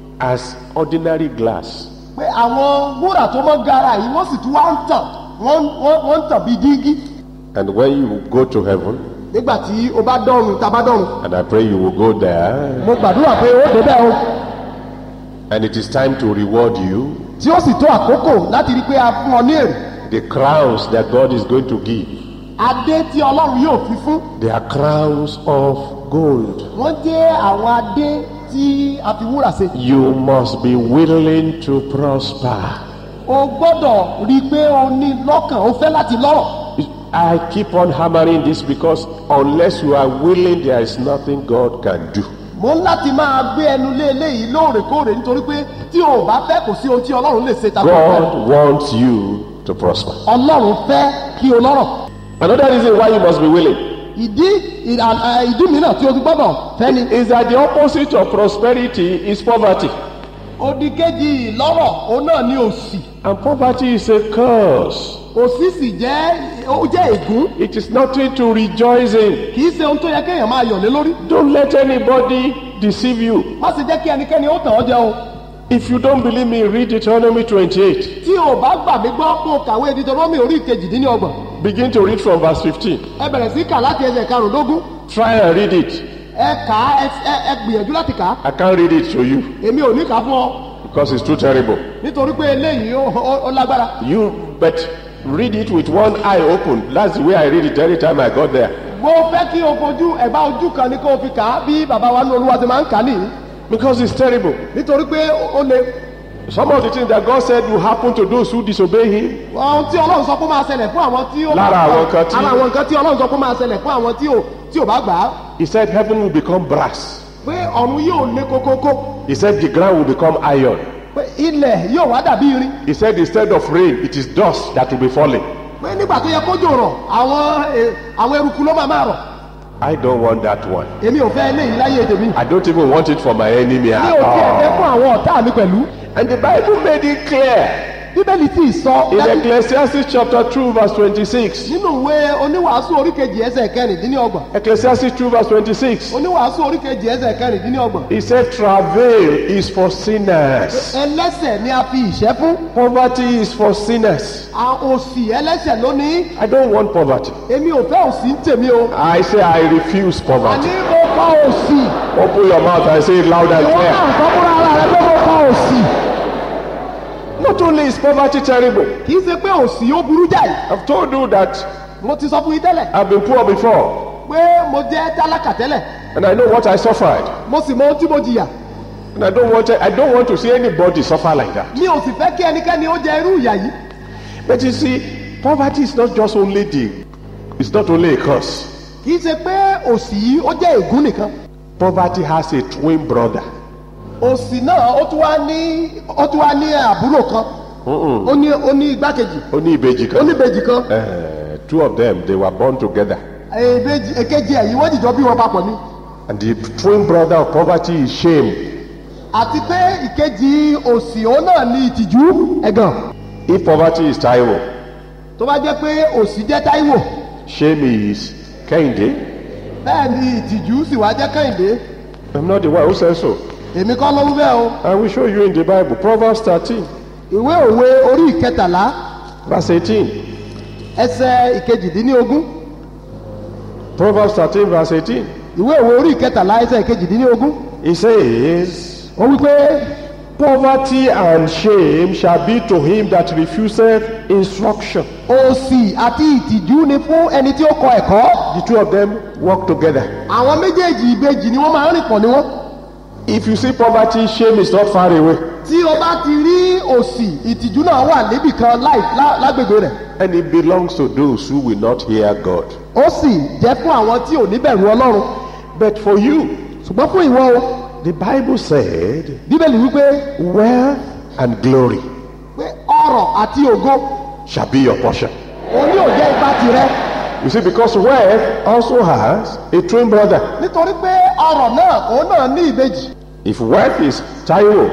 as ordinary glass. pé àwọn wúrà tó mọ́ gaara yìí wọ́n sì tún wá ń tàn wọ́n wọ́n- wọ́n ń tàn bí dígí And when you go to heaven, nígbà tí o bá dọ́run tá a bá dọ́run and I pray you will go there, mo gbàdúrà pé ó débẹ̀ o and it is time to reward you, tí ó sì tó àkókò láti rí i pé a fún ọ ní èrè the crowns that God is going to give, adé tí ọlọ́run yóò fi fún they are crowns of gold. wọ́n jẹ́ àwọn adé tí a fi wúrà ṣe You must be willing to prosper. o gbọ́dọ̀ rí i pé o ní lọ́kàn o fẹ́ láti lọ́rọ̀ I keep on hammering this because unless you are willing, there is nothing God can do. mo ń láti máa gbé ẹnu lé eléyìí lóòrèkóòrè nítorí pé tí o ò bá fẹ́ kò sí ohun tí ọlọ́run lè ṣe tàbí ọ̀fẹ́ God wants you to prosper. ọlọ́run fẹ́ kí o lọ́rọ̀ Another reason why you must be willing ìdí ìdà- ẹ, ìdí mìíràn tí o fi gbọ́dọ̀ fẹ́ ni is that the opposite of prosperity is poverty. odi kejì lọ́rọ̀ òun náà ní òsì And poverty is a curse. òsì sì jẹ́ ó jẹ́ ègún It is nothing to rejoice in. kì í ṣe ohun tó yẹ kéèyàn máa yọ̀ lé lórí Don't let anybody deceive you. má sì jẹ́ kí ẹnikẹ́ni ó tàn ọ́ jẹ o If you don't believe me, read Deuteronomy 28. tí o bá gbà mí gbọ́ kó o kàwé Deuteronomy orí kejìdínlọ́gbọ̀n Begin to read from verse 15. ẹ bẹ̀rẹ̀ sí kà láti ẹsẹ̀ karùndógún Try and read it. ẹ kà á ẹ ẹ- ẹ gbìyànjú láti kà á I can't read it to you. èmi ò ní kà á fún ọ because it's too terrible. nítorí pé eléyìí ó- ó ó lágbára You but read it with one eye open. That's the way I read it every time I got there. mo fẹ́ kí o fojú ẹ̀bá ojú kan ní kó o fi kà á bí bàbá wa ní olúwa ti máa ń kà á nìyí Because it's terrible. nítorí pé ó le Some of the things that God said will happen to those who disobey Him. ohun tí ọlọ́run sọ pé ó máa ṣẹlẹ̀ fún àwọn tí ó Lára àwọn nǹkan tí- ara àwọn nǹkan tí ọlọ́run sọ pé ó máa ṣẹlẹ̀ fún àwọn tí ò tí ò bá gbà á He said heaven will become brass. pé ọ̀run yóò le kókókó He said the ground will become iron. pé ilẹ̀ yóò wá dàbí irin He said instead of rain, it is dust that will be falling. pé nígbà tó yẹ kójò rọ̀ àwọn eh, àwọn eruku ló máa máa rọ̀ I don't want that one. èmi ò fẹ́ eléyìí láyé tèmi I don't even want it for my enemy mi at ò tiẹ̀ fẹ́ all. fún àwọn ọ̀tá mi pẹ̀lú And the Bible made it clear bíbélì tí ì sọ in dájú- Ecclesiastes chapter 2, verse 26. nínú ìwé oníwàásù oríkejì ẹsẹ̀ kẹrìndínlọ́gbọ̀n Ecclesiastes 2, verse 26. oníwàásù oríkejì ẹsẹ̀ kẹrìndínlọ́gbọ̀n He said, Travail is for sinners. ẹlẹ́sẹ̀ ni a fi ìṣẹ́ fún Poverty is for sinners. a òsì ẹlẹ́sẹ̀ lónìí I don't want poverty. èmi ò fẹ́ òsì ń tèmi o I say I refuse àní poverty. mo kọ́ òsì Open your mouth and say it loud and ìwọ clear. náà sọ fúnra ara rẹ pé mo kọ́ òsì Not only is poverty terrible, kì í ṣe pé òsì ó burú jáì I've told you that mo ti sọ fún yín tẹ́lẹ̀ I've been poor before pé mo jẹ́ tálákà tẹ́lẹ̀ and I know what I suffered. mo sì mọ ohun tí mo jìyà And I don't want I don't want to see anybody suffer like that. mi ò sì fẹ́ kí ẹnikẹ́ni ó jẹ irú ìyà yìí But you see, poverty is not just only the it's not only a curse. kì í ṣe pé òsì yìí ó jẹ́ ègún nìkan Poverty has a twin brother. òsì náà ó tún wá ní ó tún wá ní àbúrò kan ó ní ó ní igbákejì Only Ibeji ó ní can. ìbejì kan Uh, two of them they were born together. èbejì èkejì ẹ̀yìn wọ́n jìjọ bí wọn papọ̀ ni And the twin brother of poverty is shame. àti pé ìkejì òsì òun náà ní ìtìjú ẹ̀gàn If poverty is Taiwo, tó bá jẹ́ pé òsì jẹ́ táíwò shame is Kehinde. bẹ́ẹ̀ ni ìtìjú sì wá jẹ́ kẹ́hìndé I'm not the one who says so. èmi kọ́ ló wí bẹ́ẹ̀ o I will show you in the Bible. Proverbs 13, ìwé òwe orí ìkẹtàlá verse 18. ẹsẹ̀ ìkejìdínlógún Proverbs 13, verse 18. ìwé òwe orí ìkẹtàlá ẹsẹ̀ ìkejìdínlógún It says, ó wí pé Poverty and shame shall be to him that refuseth instruction. òsì àti ìtìjú ni fún ẹni tí ó kọ ẹ̀kọ́ The two of them work together. àwọn méjèèjì ìbejì ni wọ́n máa ń rìn pọ̀ ní wọ́n If you see poverty, shame is not far away. tí o bá ti rí òsì ìtìjú náà wà níbì kan láì lá- lágbègbè rẹ̀ And it belongs to those who will not hear God. ó sì jẹ́ fún àwọn tí ò ní bẹ̀rù ọlọ́run But for you, ṣùgbọ́n fún ìwọ o the Bible said, bíbélì wípé wealth and glory pé ọrọ̀ àti ògo shall be your portion. òní ò jẹ́ ipa tirẹ̀ You see, because wealth also has a twin brother. nítorí pé ọrọ̀ náà òun náà ní ìbejì If wealth is Taiwo,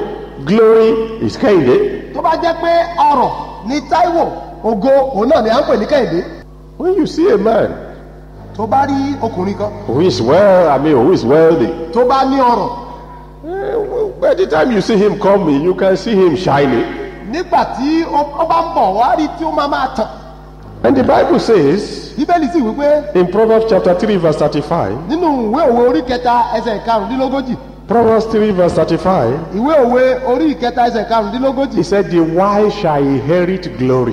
glory is Kehinde, tó bá jẹ́ pé ọrọ̀ ní táíwò ògo òun náà ni à ń pè ní kẹ́hìndé when you see a man tó bá rí ọkùnrin kan who is well, I mean, who is wealthy, tó bá ní ọrọ̀ eh, well, by the time you see him coming, you can see him shining. nígbà tí ó ó bá ń bọ̀ wá rí tí ó máa máa tàn And the Bible says bíbélì sì wípé in Proverbs chapter 3, verse 35, nínú ìwé òwe orí kẹta ẹsẹ̀ karùndínlógójì Proverbs 3, verse 35, ìwé òwe orí ìkẹta ẹsẹ̀ karùndínlógójì he said, The wise shall inherit glory.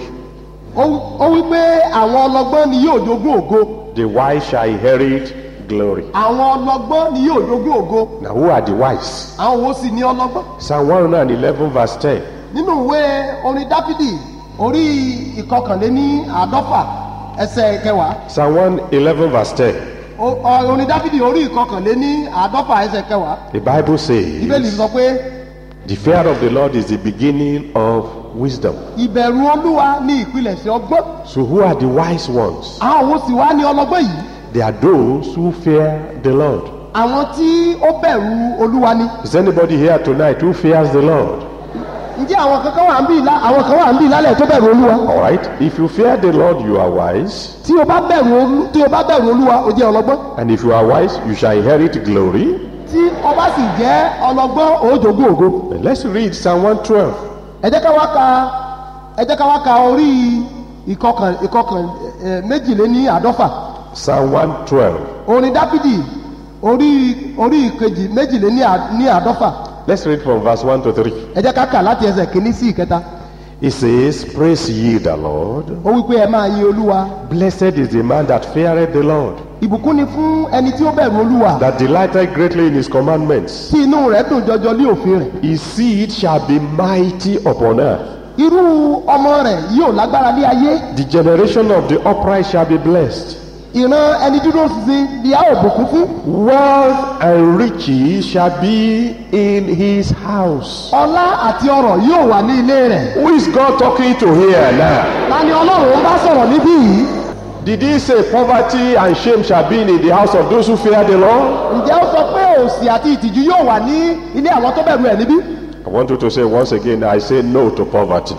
ó ó wí pé àwọn ọlọ́gbọ́n ni yóò jogún ògo The wise shall inherit glory. àwọn ọlọ́gbọ́n ni yóò jogún ògo Now, who are the wise? àwọn wo sì ní ọlọ́gbọ́n Psalm 111, verse 10. nínú ìwé orin dáfídì orí ìkọkànléní àádọ́fà ẹsẹ̀ kẹwàá Psalm 111, verse 10. O- ọ- orin dáfídì orí ìkọkànléní àádọ́fà ẹsẹ̀ kẹwàá The Bible bíbélì says, sọ pé The fear of the Lord is the beginning of wisdom. ìbẹ̀rù olúwa ní ìpilẹ̀ṣẹ̀ ọgbọ́n So, who are the wise ones? àwọn wo sì wá ní ọlọ́gbọ́n yìí They are those who fear the Lord. àwọn tí ó bẹ̀rù olúwa ni Is anybody here tonight who fears the Lord? ǹjẹ́ àwọn kankan wà ń bí ìlà àwọn kan wà ń bí ìlálẹ̀ tó bẹ̀rù olúwa All right. If you fear the Lord, you are wise. tí o bá bẹ̀rù olú tí o bá bẹ̀rù olúwa o jẹ́ ọlọ́gbọ́n And if you are wise, you shall inherit glory. tí o bá sì jẹ́ ọlọ́gbọ́n o jogún ògo But let's read Psalm 112. ẹ jẹ́ ká wá ka ẹ jẹ́ ká wá ka orí ìkọkàn ìkọkàn ẹ, méjìléní àádọ́fà Psalm 112. orin dáfídì orí orí ìkejì méjìléní à- ní àádọ́fà Let's read from verse 1 to 3. ẹ jẹ́ ká kà láti ẹsẹ̀ kìíní sí ìkẹta It says, Praise ye the Lord. ó wí pé ẹ máa yin olúwa Blessed is the man that feareth the Lord, ìbùkún ni fún ẹni tí ó bẹ̀rù olúwa that delighteth greatly in his commandments. tí inú rẹ̀ dùn jọjọ lé òfin rẹ̀ His seed shall be mighty upon earth. irú ọmọ rẹ̀ yóò lágbára lé ayé The generation of the upright shall be blessed. ìran ẹni dúró ṣinṣin ni a ò bùkún fún Wealth and riches shall be in his house. ọlá àti ọrọ̀ yóò wà ní ilé rẹ̀ Who is God talking to here now? ta ni ọlọ́run bá sọ̀rọ̀ níbí yìí Did he say poverty and shame shall be in the house of those who fear the Lord? ǹjẹ́ ó sọ pé òsì àti ìtìjú yóò wà ní ilé àwọn tó bẹ̀rù ẹ̀ níbí I want you to say once again, I say no to poverty.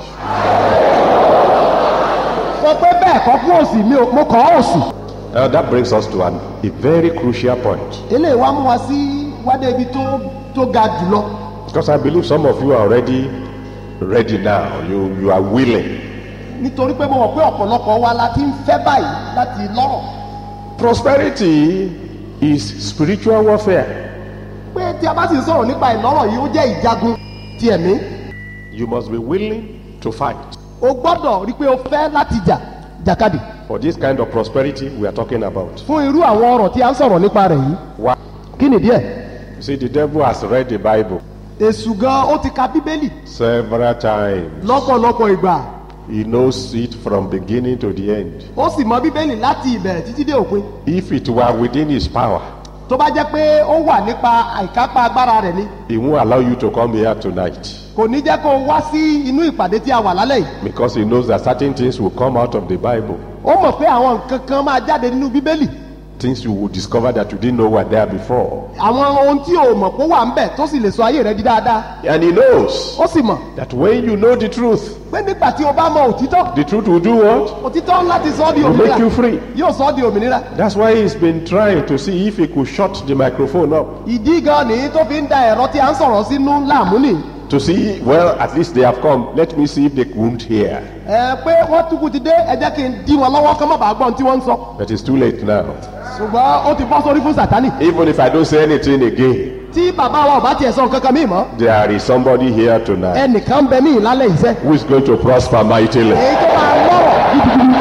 sọ pé bẹ́ẹ̀ kọ́ fún òsì mi ò- mo kọ́ òsì Now that brings us to an, a very crucial point. eléyìí wá mú wa sí wádé ibi tó tó ga jùlọ Because I believe some of you are already ready now. You, you are willing. nítorí pé mo mọ̀ pé ọ̀pọ̀lọpọ̀ wa la ti ń fẹ́ báyìí láti lọ́rọ̀ Prosperity is spiritual warfare. pé tí a bá sì ń sọ̀rọ̀ nípa ìlọ́rọ̀ yìí ó jẹ́ ìjagun ti ẹ̀mí You must be willing to fight. o gbọ́dọ̀ rí pé o fẹ́ láti jà jàkadì For this kind of prosperity we are talking about. fún irú àwọn ọ̀rọ̀ tí a ń sọ̀rọ̀ nípa rẹ̀ yìí Why? kí nìdí ẹ̀ You see, the devil has read the Bible èṣù gan ó ti ka bíbélì several times. lọ́pọ̀lọpọ̀ ìgbà He knows it from beginning to the end. ó sì mọ bíbélì láti ìbẹ̀rẹ̀ títí dé òpin If it were within his power, tó bá jẹ́ pé ó wà nípa àìkápá agbára rẹ̀ ni he won't allow you to come here tonight. kò ní jẹ́ kó o wá sí inú ìpàdé tí a wà lálẹ́ yìí Because he knows that certain things will come out of the Bible. ó mọ̀ pé àwọn nǹkan kan máa jáde nínú bíbélì Things you will discover that you didn't know were there before. àwọn ohun tí o mọ̀ pé ó wà ń bẹ̀ tó sì lè sọ ayé rẹ di dáadáa And he knows ó sì mọ̀ that when you know the truth, pé nígbà tí o bá mọ òtítọ́ the truth will do what? òtítọ́ láti sọ ọ́ di Will make òmìnira you free. yóò sọ ọ́ di òmìnira That's why he's been trying to see if he could shut the microphone up. ìdí gan ni tó fi ń da ẹ̀rọ tí a ń sọ̀rọ̀ sínú láàmú nì To see, well, at least they have come. Let me see if they won't hear. ẹ pé wọ́n túkú ti dé ẹ jẹ́ kí n dí wọn lọ́wọ́ kán má bàa gbọ́n tí wọ́n ń sọ But it's too late now. ṣùgbọ́n ó ti bọ́ sórí fún sátani Even if I don't say anything again, tí bàbá wa ò bá tiẹ̀ sọ nǹkan kan mí mọ́ there is somebody here tonight ẹnìkan ń bẹ ní ìlálẹ̀ iṣẹ́ who is going to prosper mightily. èyí tó máa lọ́rọ̀ gidigidi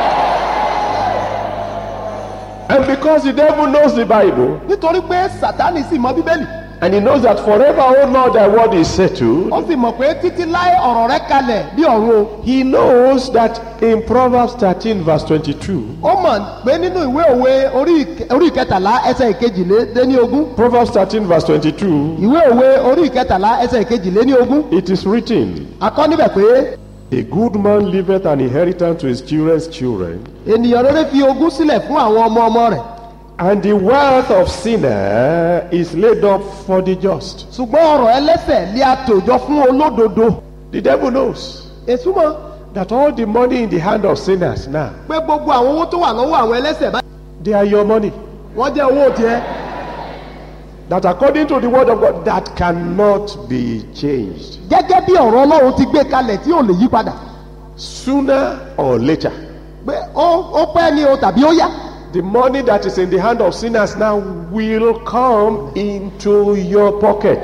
And because the devil knows the Bible, nítorí pé sátani sì mọ bíbélì and he knows that forever, oh Lord, thy word is settled, ó sì mọ̀ pé títí láé ọ̀rọ̀ rẹ kalẹ̀ bí ọ̀run o he knows that in Proverbs 13, verse 22, ó mọ̀ pé nínú ìwé òwe orí ìk- orí ìkẹtàlá ẹsẹ̀ ìkejìléní ogún Proverbs 13, verse 22, ìwé òwe orí ìkẹtàlá ẹsẹ̀ ìkejìléní ogún it is written, akọ́ níbẹ̀ pé A good man leaveth an inheritance to his children's children, ènìyàn rere fi ogún sílẹ̀ fún àwọn ọmọ ọmọ rẹ̀ and the wealth of sinner is laid up for the just. ṣùgbọ́n ọ̀rọ̀ ẹlẹ́sẹ̀ lé àtòjọ fún olódodo The devil knows èṣù mọ̀ that all the money in the hand of sinners now, pé gbogbo àwọn owó tó wà lọ́wọ́ àwọn ẹlẹ́sẹ̀ báyìí they are your money. wọ́n jẹ́ owó tiẹ̀ That according to the word of God, that cannot be changed. gẹ́gẹ́ bí ọ̀rọ̀ ọlọ́run ti gbé kalẹ̀ tí ò lè yí padà Sooner or later, pé ó ó pẹ́ ni o tàbí ó yá the money that is in the hand of sinners now will come into your pocket.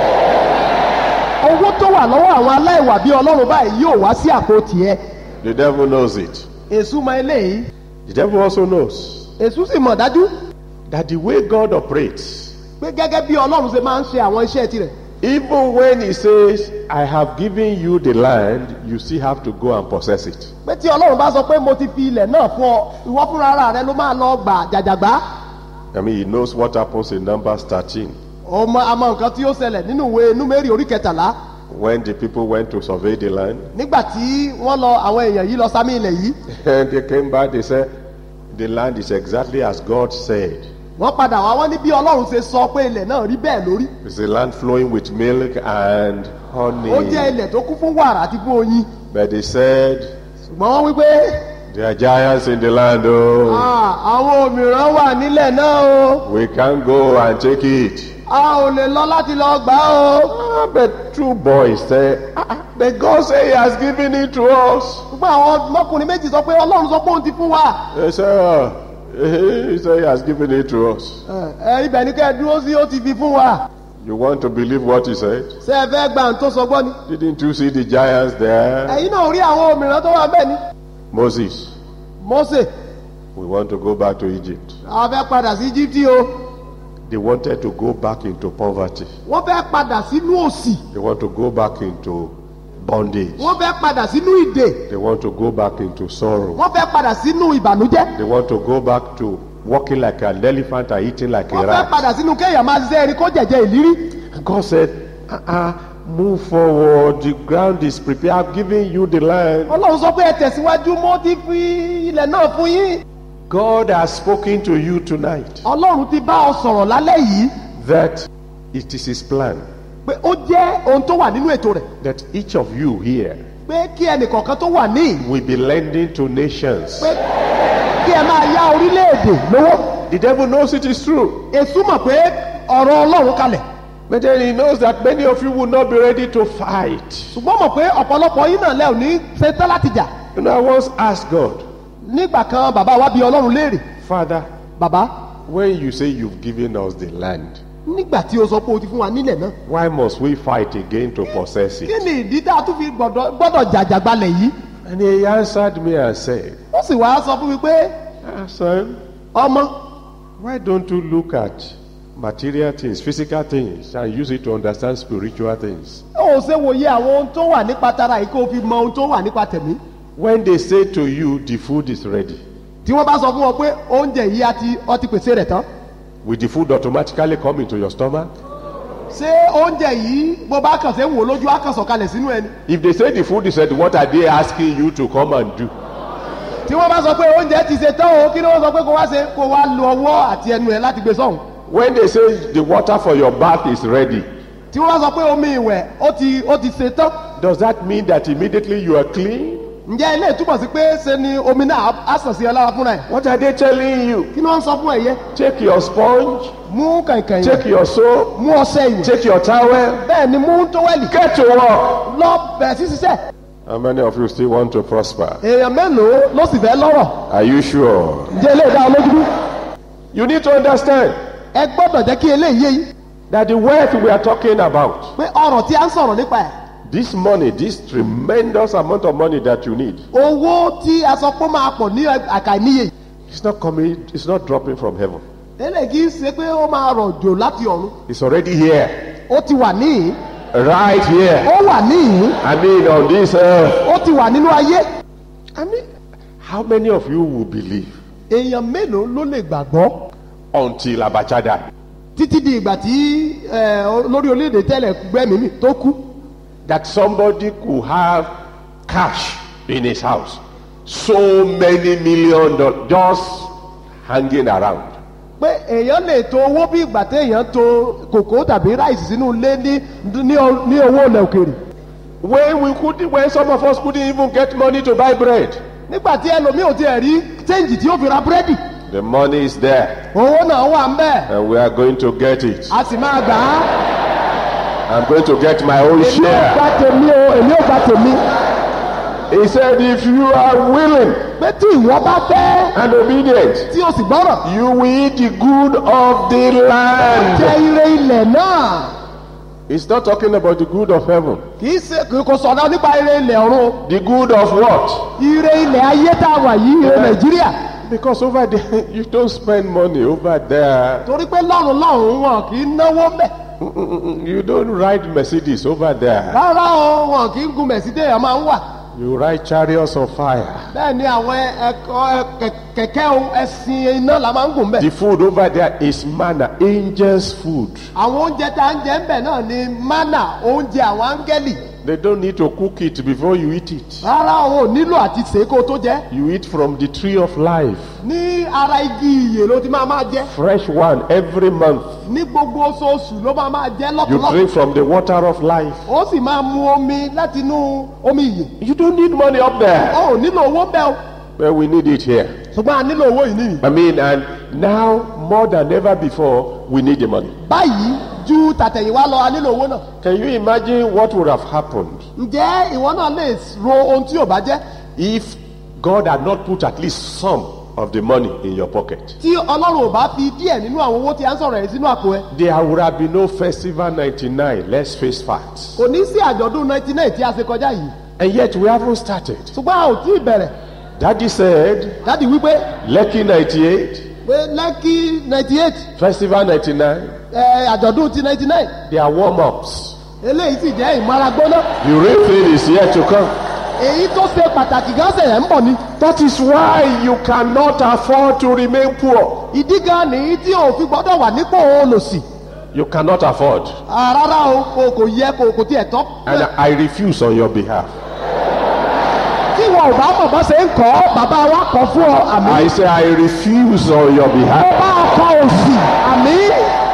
owó tó wà lọ́wọ́ àwọn aláìwà bí ọlọ́run báyìí yóò wá sí àpò tiẹ̀ The devil knows it. èṣù mọ eléyìí The devil also knows èṣù sì mọ̀ dájú that the way God operates, pé gẹ́gẹ́ bí ọlọ́run ṣe máa ń ṣe àwọn iṣẹ́ tirẹ̀ even when He says, I have given you the land, you still have to go and possess it. pé tí ọlọ́run bá sọ pé mo ti fi ilẹ̀ náà fún ọ ìwọ fúnra ara rẹ ló máa lọ gbà jàjàgbá I mean, He knows what happens in Numbers 13 ọmọ àmọ́ nǹkan tí ó ṣẹlẹ̀ nínú ìwé númérì orí kẹtàlá when the people went to survey the land. nígbà tí wọ́n lọ àwọn èèyàn yìí lọ sámi ilẹ̀ yìí And they came back, they said, The land is exactly as God said. wọ́n padà wá wọ́n ní bí ọlọ́run ṣe sọ pé ilẹ̀ náà rí bẹ́ẹ̀ lórí It's a land flowing with milk and honey. ó jẹ́ ilẹ̀ tó kún fún wàrà àti fún oyin But they said, ṣùgbọ́n wọ́n wí pé There are giants in the land, oh. "Ah, àwọn òmìrán wà nílẹ̀ náà o We can't go and take it. a ò lè lọ láti lọ gbà á o Ah, but two boys said, ah, ah, But God said He has given it to us. ṣùgbọ́n àwọn ọmọkùnrin méjì sọ pé ọlọ́run sọ pé òun ti fún wa They said, ah, He said He has given it to us. ẹ ẹ, ibẹ̀ ni kẹ́ ẹ dúró sí ó ti fi fún wa You want to believe what he said? ṣé ẹ fẹ́ gba ohun tó sọ gbọ́ ni. Didn't you see the giants there? ẹ̀yin náà rí àwọn òmìnira tó wà bẹ́ẹ̀ ni. Moses, Mósè we want to go back to Egypt. a fẹ́ padà sí Íjíbítì o They wanted to go back into poverty. wọ́n fẹ́ padà sínú òsì They want to go back into bondage. wọ́n fẹ́ padà sínú ìdè They want to go back into sorrow. wọ́n fẹ́ padà sínú ìbànújẹ́ They want to go back to walking like an elephant and eating like a wọ́n fẹ́ rat. padà sínú kéèyàn máa ṣiṣẹ́ erin kó jẹ̀jẹ̀ ìlírí And God said, uh-uh, move forward. The ground is prepared. I've given you the land. ọlọ́run sọ pé ẹ tẹ̀síwájú mo ti fi ilẹ̀ náà fún yín God has spoken to you tonight ọlọ́run ti bá ọ sọ̀rọ̀ lálẹ́ yìí that it is His plan pé ó jẹ́ ohun tó wà nínú ètò rẹ̀ that each of you here pé kí ẹnìkọ̀ọ̀kan tó wà ní will be lending to nations. pé kí ẹ máa yá orílẹ̀-èdè lówó The devil knows it is true, èṣù mọ̀ pé ọ̀rọ̀ ọlọ́run kalẹ̀ but then he knows that many of you will not be ready to fight. ṣùgbọ́n mọ̀ pé ọ̀pọ̀lọpọ̀ yín náà lẹ́ ò ní ṣetán láti jà You know, I once asked God, nígbà kan bàbá wa bí ọlọ́run léèrè Father, bàbá when you say you've given us the land, nígbà tí o sọ pé o ti fún wa nílẹ̀ náà why must we fight again to possess kí it? ni ìdí tá a tún fi gbọ́dọ̀ gbọ́dọ̀ jàjàgbalẹ̀ yìí And he answered me and said, ó sì wá sọ fún mi pé ah, Son, ọmọ why don't you look at material things, physical things, and use it to understand spiritual things? ó ṣe wòye àwọn ohun tó wà nípa tara yìí kó o fi mọ ohun tó wà nípa tẹ̀mí When they say to you, the food is ready, tí wọ́n bá sọ fún wọn pé oúnjẹ yìí a ti ọ ti pèsè rẹ̀ tán will the food automatically come into your stomach? ṣé oúnjẹ yìí bó bá kàn ṣe ń wò lójú á kàn sọ̀kalẹ̀ sínú ẹni If they say the food is ready, what are they asking you to come and do? tí wọ́n bá sọ pé oúnjẹ ti ṣe tán o kí ni wọ́n sọ pé kó wá ṣe kó wá lo ọwọ́ àti ẹnu ẹ láti gbé sọ́hùn When they say the water for your bath is ready, tí wọ́n bá sọ pé omi ìwẹ̀ ó ti ó ti ṣe tán does that mean that immediately you are clean? ǹjẹ́ ilé ìtumọ̀ sí pé ṣe ni omi náà á sàn sí ẹ lára fúnra ẹ̀ What are they telling you? kí ni wọ́n sọ fún ẹ̀yẹ Take your sponge, mú kàìnkàìn take your soap, mú ọṣẹ ìwẹ̀ take your towel, bẹ́ẹ̀ ni mú tówẹ́lì get to work. lọ bẹ̀rẹ̀ sí ṣiṣẹ́ How many of you still want to prosper? èèyàn mélòó ló sì fẹ́ lọ́rọ̀ Are you sure? ǹjẹ́ ilé ìdá olójú You need to understand ẹ gbọ́dọ̀ jẹ́ kí eléyìí yé yín that the wealth we are talking about, pé ọ̀rọ̀ tí a ń sọ̀rọ̀ nípa ẹ̀ this money, this tremendous amount of money that you need, owó tí a sọ pé ó máa pọ̀ ní àkàìníye yìí it's not coming, it's not dropping from heaven. eléyìí kì í ṣe pé ó máa rọ̀ jò láti ọ̀run It's already here, ó ti wà níhìn right here. ó wà níhìn I mean, on this earth. ó ti wà nínú ayé I mean, how many of you will believe èèyàn mélòó ló lè gbàgbọ́ until Abacha died? títí di ìgbà tí ẹ, olórí orílẹ̀-èdè tẹ́lẹ̀ gbẹ́mìí mì tó kú That somebody could have cash in his house, so many million dollars just hanging around. pé èèyàn lè to owó bí ìgbà téèyàn to kòkó tàbí ráìsì sínú ilé ní ní o- ní owó ilẹ̀ òkèèrè When we couldn't, when some of us couldn't even get money to buy bread, nígbà tí ẹlòmíì ò tiẹ̀ rí chẹ́ǹjì tí ó fi ra búrẹ́dì the money is there, owó náà wà ń bẹ́ẹ̀ and we are going to get it. a sì máa gbà á I'm going to get my own èmi ò share. gba tèmi o èmi ò gba tèmi He said, if you are willing pé tí ìwọ bá fẹ́ and obedient, tí o sì gbọ́rọ̀ you will eat the good of the jẹ land. ire ilẹ̀ náà He's not talking about the good of heaven. kì í ṣe kì í kò sọ̀rọ̀ nípa ire ilẹ̀ ọ̀run The good of what? ire ilẹ̀ ayé tá a wà yìí ire nàìjíríà Because over there, you don't spend money over there. torí pé lọ́run lọ́run wọn kì í náwó mbẹ̀ Mm-mm-mm. You don't ride Mercedes over there. rárá o wọn kì í gun mẹ̀sídẹ̀ ẹ̀ máa ń wà You ride chariots of fire. bẹ́ẹ̀ ni àwọn ẹ̀kọ́ kẹ̀kẹ́ o ẹ̀sìn iná la máa ń gùn mbẹ̀ The food over there is manna, angels' food. àwọn oúnjẹ tá à ń jẹ mbẹ̀ náà ni mánà oúnjẹ àwọn áńgẹ́lì They don't need to cook it before you eat it. rárá o ò nílò àti sèé kó o tó jẹ You eat from the tree of life. ní ara igi ìyè ló ti máa máa jẹ Fresh one every month. ní gbogbo oṣooṣù ló máa máa jẹ You lọ́tọ̀lọ́tọ̀ drink from the water of life. ó sì máa mu omi láti inú omi ìyè You don't need money up there. ó ò nílò owó bẹ́ẹ̀ o But we need it here. ṣùgbọ́n a nílò owó yìí nìyí I mean, and now more than ever before, we need the money. báyìí ju tàtẹ̀yìnwá lọ a nílò owó náà Can you imagine what would have happened ǹjẹ́ ìwọ náà lè ro ohun tí ò bá jẹ́ if God had not put at least some of the money in your pocket, tí ọlọ́run ò bá fi díẹ̀ nínú àwọn owó tí a ń sọ̀rọ̀ yìí sínú àpò ẹ there would have been no festival 99. Let's face facts. kò ní sí àjọ̀dún 99 tí a ṣe kọjá yìí And yet we haven't started. ṣùgbọ́n a ò tí ì bẹ̀rẹ̀ Daddy said, dádì wípé Lucky 98, pé lẹ́kì 98 Festival 99, ẹ, àjọ̀dún ti 99 they are warm ups. eléyìí sì jẹ́ ìmaragbóná The real thing is yet to come. èyí tó ṣe pàtàkì gan ṣẹ̀yẹ̀ ń bọ̀ ni That is why you cannot afford to remain poor. ìdí gan nìyí tí o fi gbọ́dọ̀ wà nípò olòṣì You cannot afford. Ah, rárá o kò kò yẹ kò kò tiẹ̀ tọ́ And I refuse on your behalf. tí wọn ò bá mọ̀ bá ṣe ń kọ́ bàbá wa kọ́ fún ọ àmì I say I refuse on your mo behalf. bá ọkọ òsì àmì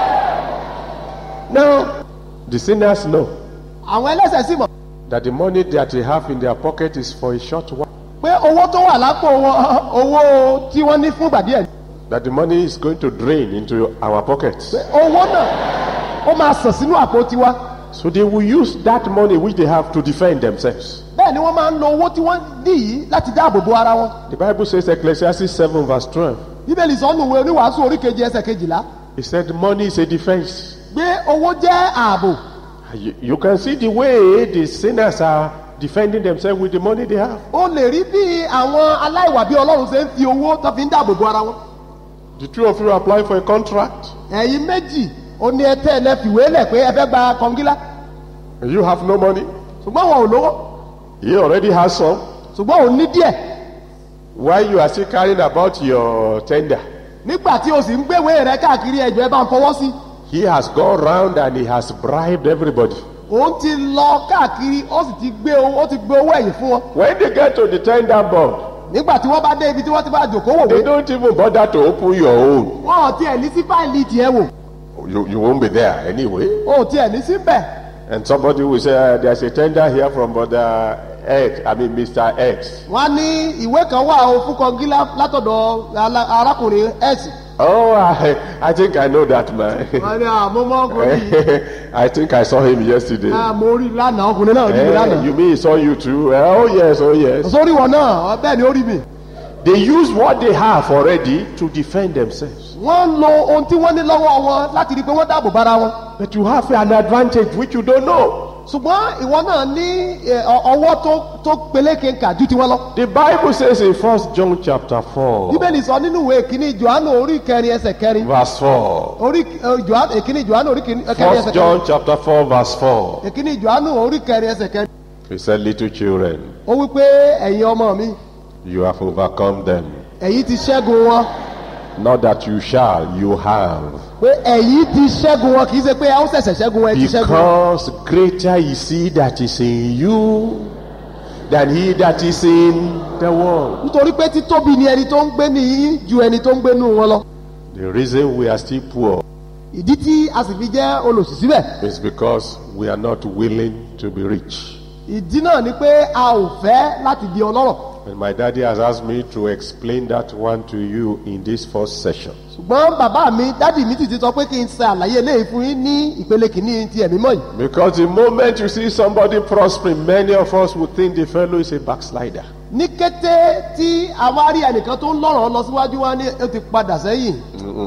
Now, the sinners know àwọn ẹlẹ́sẹ̀ sì mọ̀ that the money that they have in their pocket is for a short while. pé owó tó wà lápò wọn owó tí wọ́n ní fún ìgbà díẹ̀ That the money is going to drain into our pockets. owó náà ó máa sàn sínú àpò tiwa So they will use that money which they have to defend themselves. bẹ́ẹ̀ ni wọ́n máa ń lo owó tí wọ́n ní yìí láti dáàbò bo ara wọn The Bible says, Ecclesiastes 7, verse 12, bíbélì sọ nù ìwé oníwàásù orí kejì ẹsẹ̀ kejìlá it said, Money is a defense. pé owó jẹ́ ààbò You, you can see the way the sinners are defending themselves with the money they have. ó lè rí bí àwọn aláìwà bí ọlọ́run ṣe ń fi owó tó fi ń dáàbò bo ara wọn The two of you apply for a contract, ẹ̀yin méjì ó ní ẹtẹ́ ẹ fìwé lẹ̀ pé ẹ fẹ́ gba kọngílá and you have no money. ṣùgbọ́n wọn ò lówó He already has some. ṣùgbọ́n òun ní díẹ̀ Why you are still carrying about your tender? nígbà tí o sì ń gbéwé rẹ káàkiri ẹjọ́ ẹ bá ń fọwọ́ sí He has gone round and he has bribed everybody. òun ti lọ káàkiri ó sì ti gbé owó ó ti gbé owó ẹ̀yìn fún wọn When they get to the tender board, nígbà tí wọ́n bá dé ibi tí wọ́n ti bá jòkó they wòwe don't even bother to open your own. wọn ò tiẹ̀ ní sí fáìlì tiẹ̀ wò You, you won't be there anyway. wọn ò tiẹ̀ ní síbẹ̀ And somebody will say, uh, There's a tender here from Brother X, I mean, Mr. X. wọ́n á ní ìwé kan wà ó fún kọngílá látọ̀dọ̀ ala- arákùnrin x Oh, I, I think I know that man. wọ́n ní àmọ́ mọ́ ọkùnrin yìí I think I saw him yesterday. àmọ́ orí lánàá ọkùnrin náà rí mi Eh, lánàá you mean he saw you too? Eh, oh, yes, oh, yes. sórí wọn náà bẹ́ẹ̀ ni ó rí mi They use what they have already to defend themselves. wọ́n ń lo ohun tí wọ́n ní lọ́wọ́ wọn láti rí i pé wọ́n dáàbò bára wọn But you have an advantage which you don't know. ṣùgbọ́n ìwọ náà ní ẹ, ọ- ọwọ́ tó tó peléke kà ju tiwọn lọ. The Bible says in First John chapter 4, bíbélì sọ nínú ìwé ìkíní johannu orí kẹrin ẹsẹ̀ kẹrin verse 4. orí ẹ, Johannu- ìkíní johannu orí kẹrin ẹsẹ̀ First kẹrin John chapter 4, verse 4. ìkíní johannu orí kẹrin ẹsẹ̀ kẹrin He said, Little children, ó wí pé ẹ̀yin ọmọ mi you have overcome them. ẹ̀yin ti ṣẹ́gun wọn Not that you shall, you have. pé ẹ̀yin ti ṣẹ́gun wọn kì í ṣe pé ẹ ó ṣẹ̀ṣẹ̀ ṣẹ́gun wọn ẹ ti ṣẹ́gun wọn. Because greater is he that is in you than he that is in the world. nítorí pé títóbi ni ẹni tó ń gbé nìyí ju ẹni tó ń gbé nù wọn lọ. The reason we are still poor ìdí tí a sì fi jẹ́ olòṣì síbẹ̀ is because we are not willing to be rich. ìdí náà ni pé a ò fẹ́ láti di ọlọ́rọ̀ And my daddy has asked me to explain that one to you in this first session. ṣùgbọ́n bàbá mi dádì mi ti ti sọ pé kí n ṣe àlàyé eléyìí fún yín ní ìpele kìíní ti ẹ̀mí mọ́ yìí Because the moment you see somebody prospering, many of us would think the fellow is a backslider. ní kété tí a wá rí ẹnìkan tó ń lọ́rọ̀ lọ síwájú wá ní ó ti padà sẹ́yìn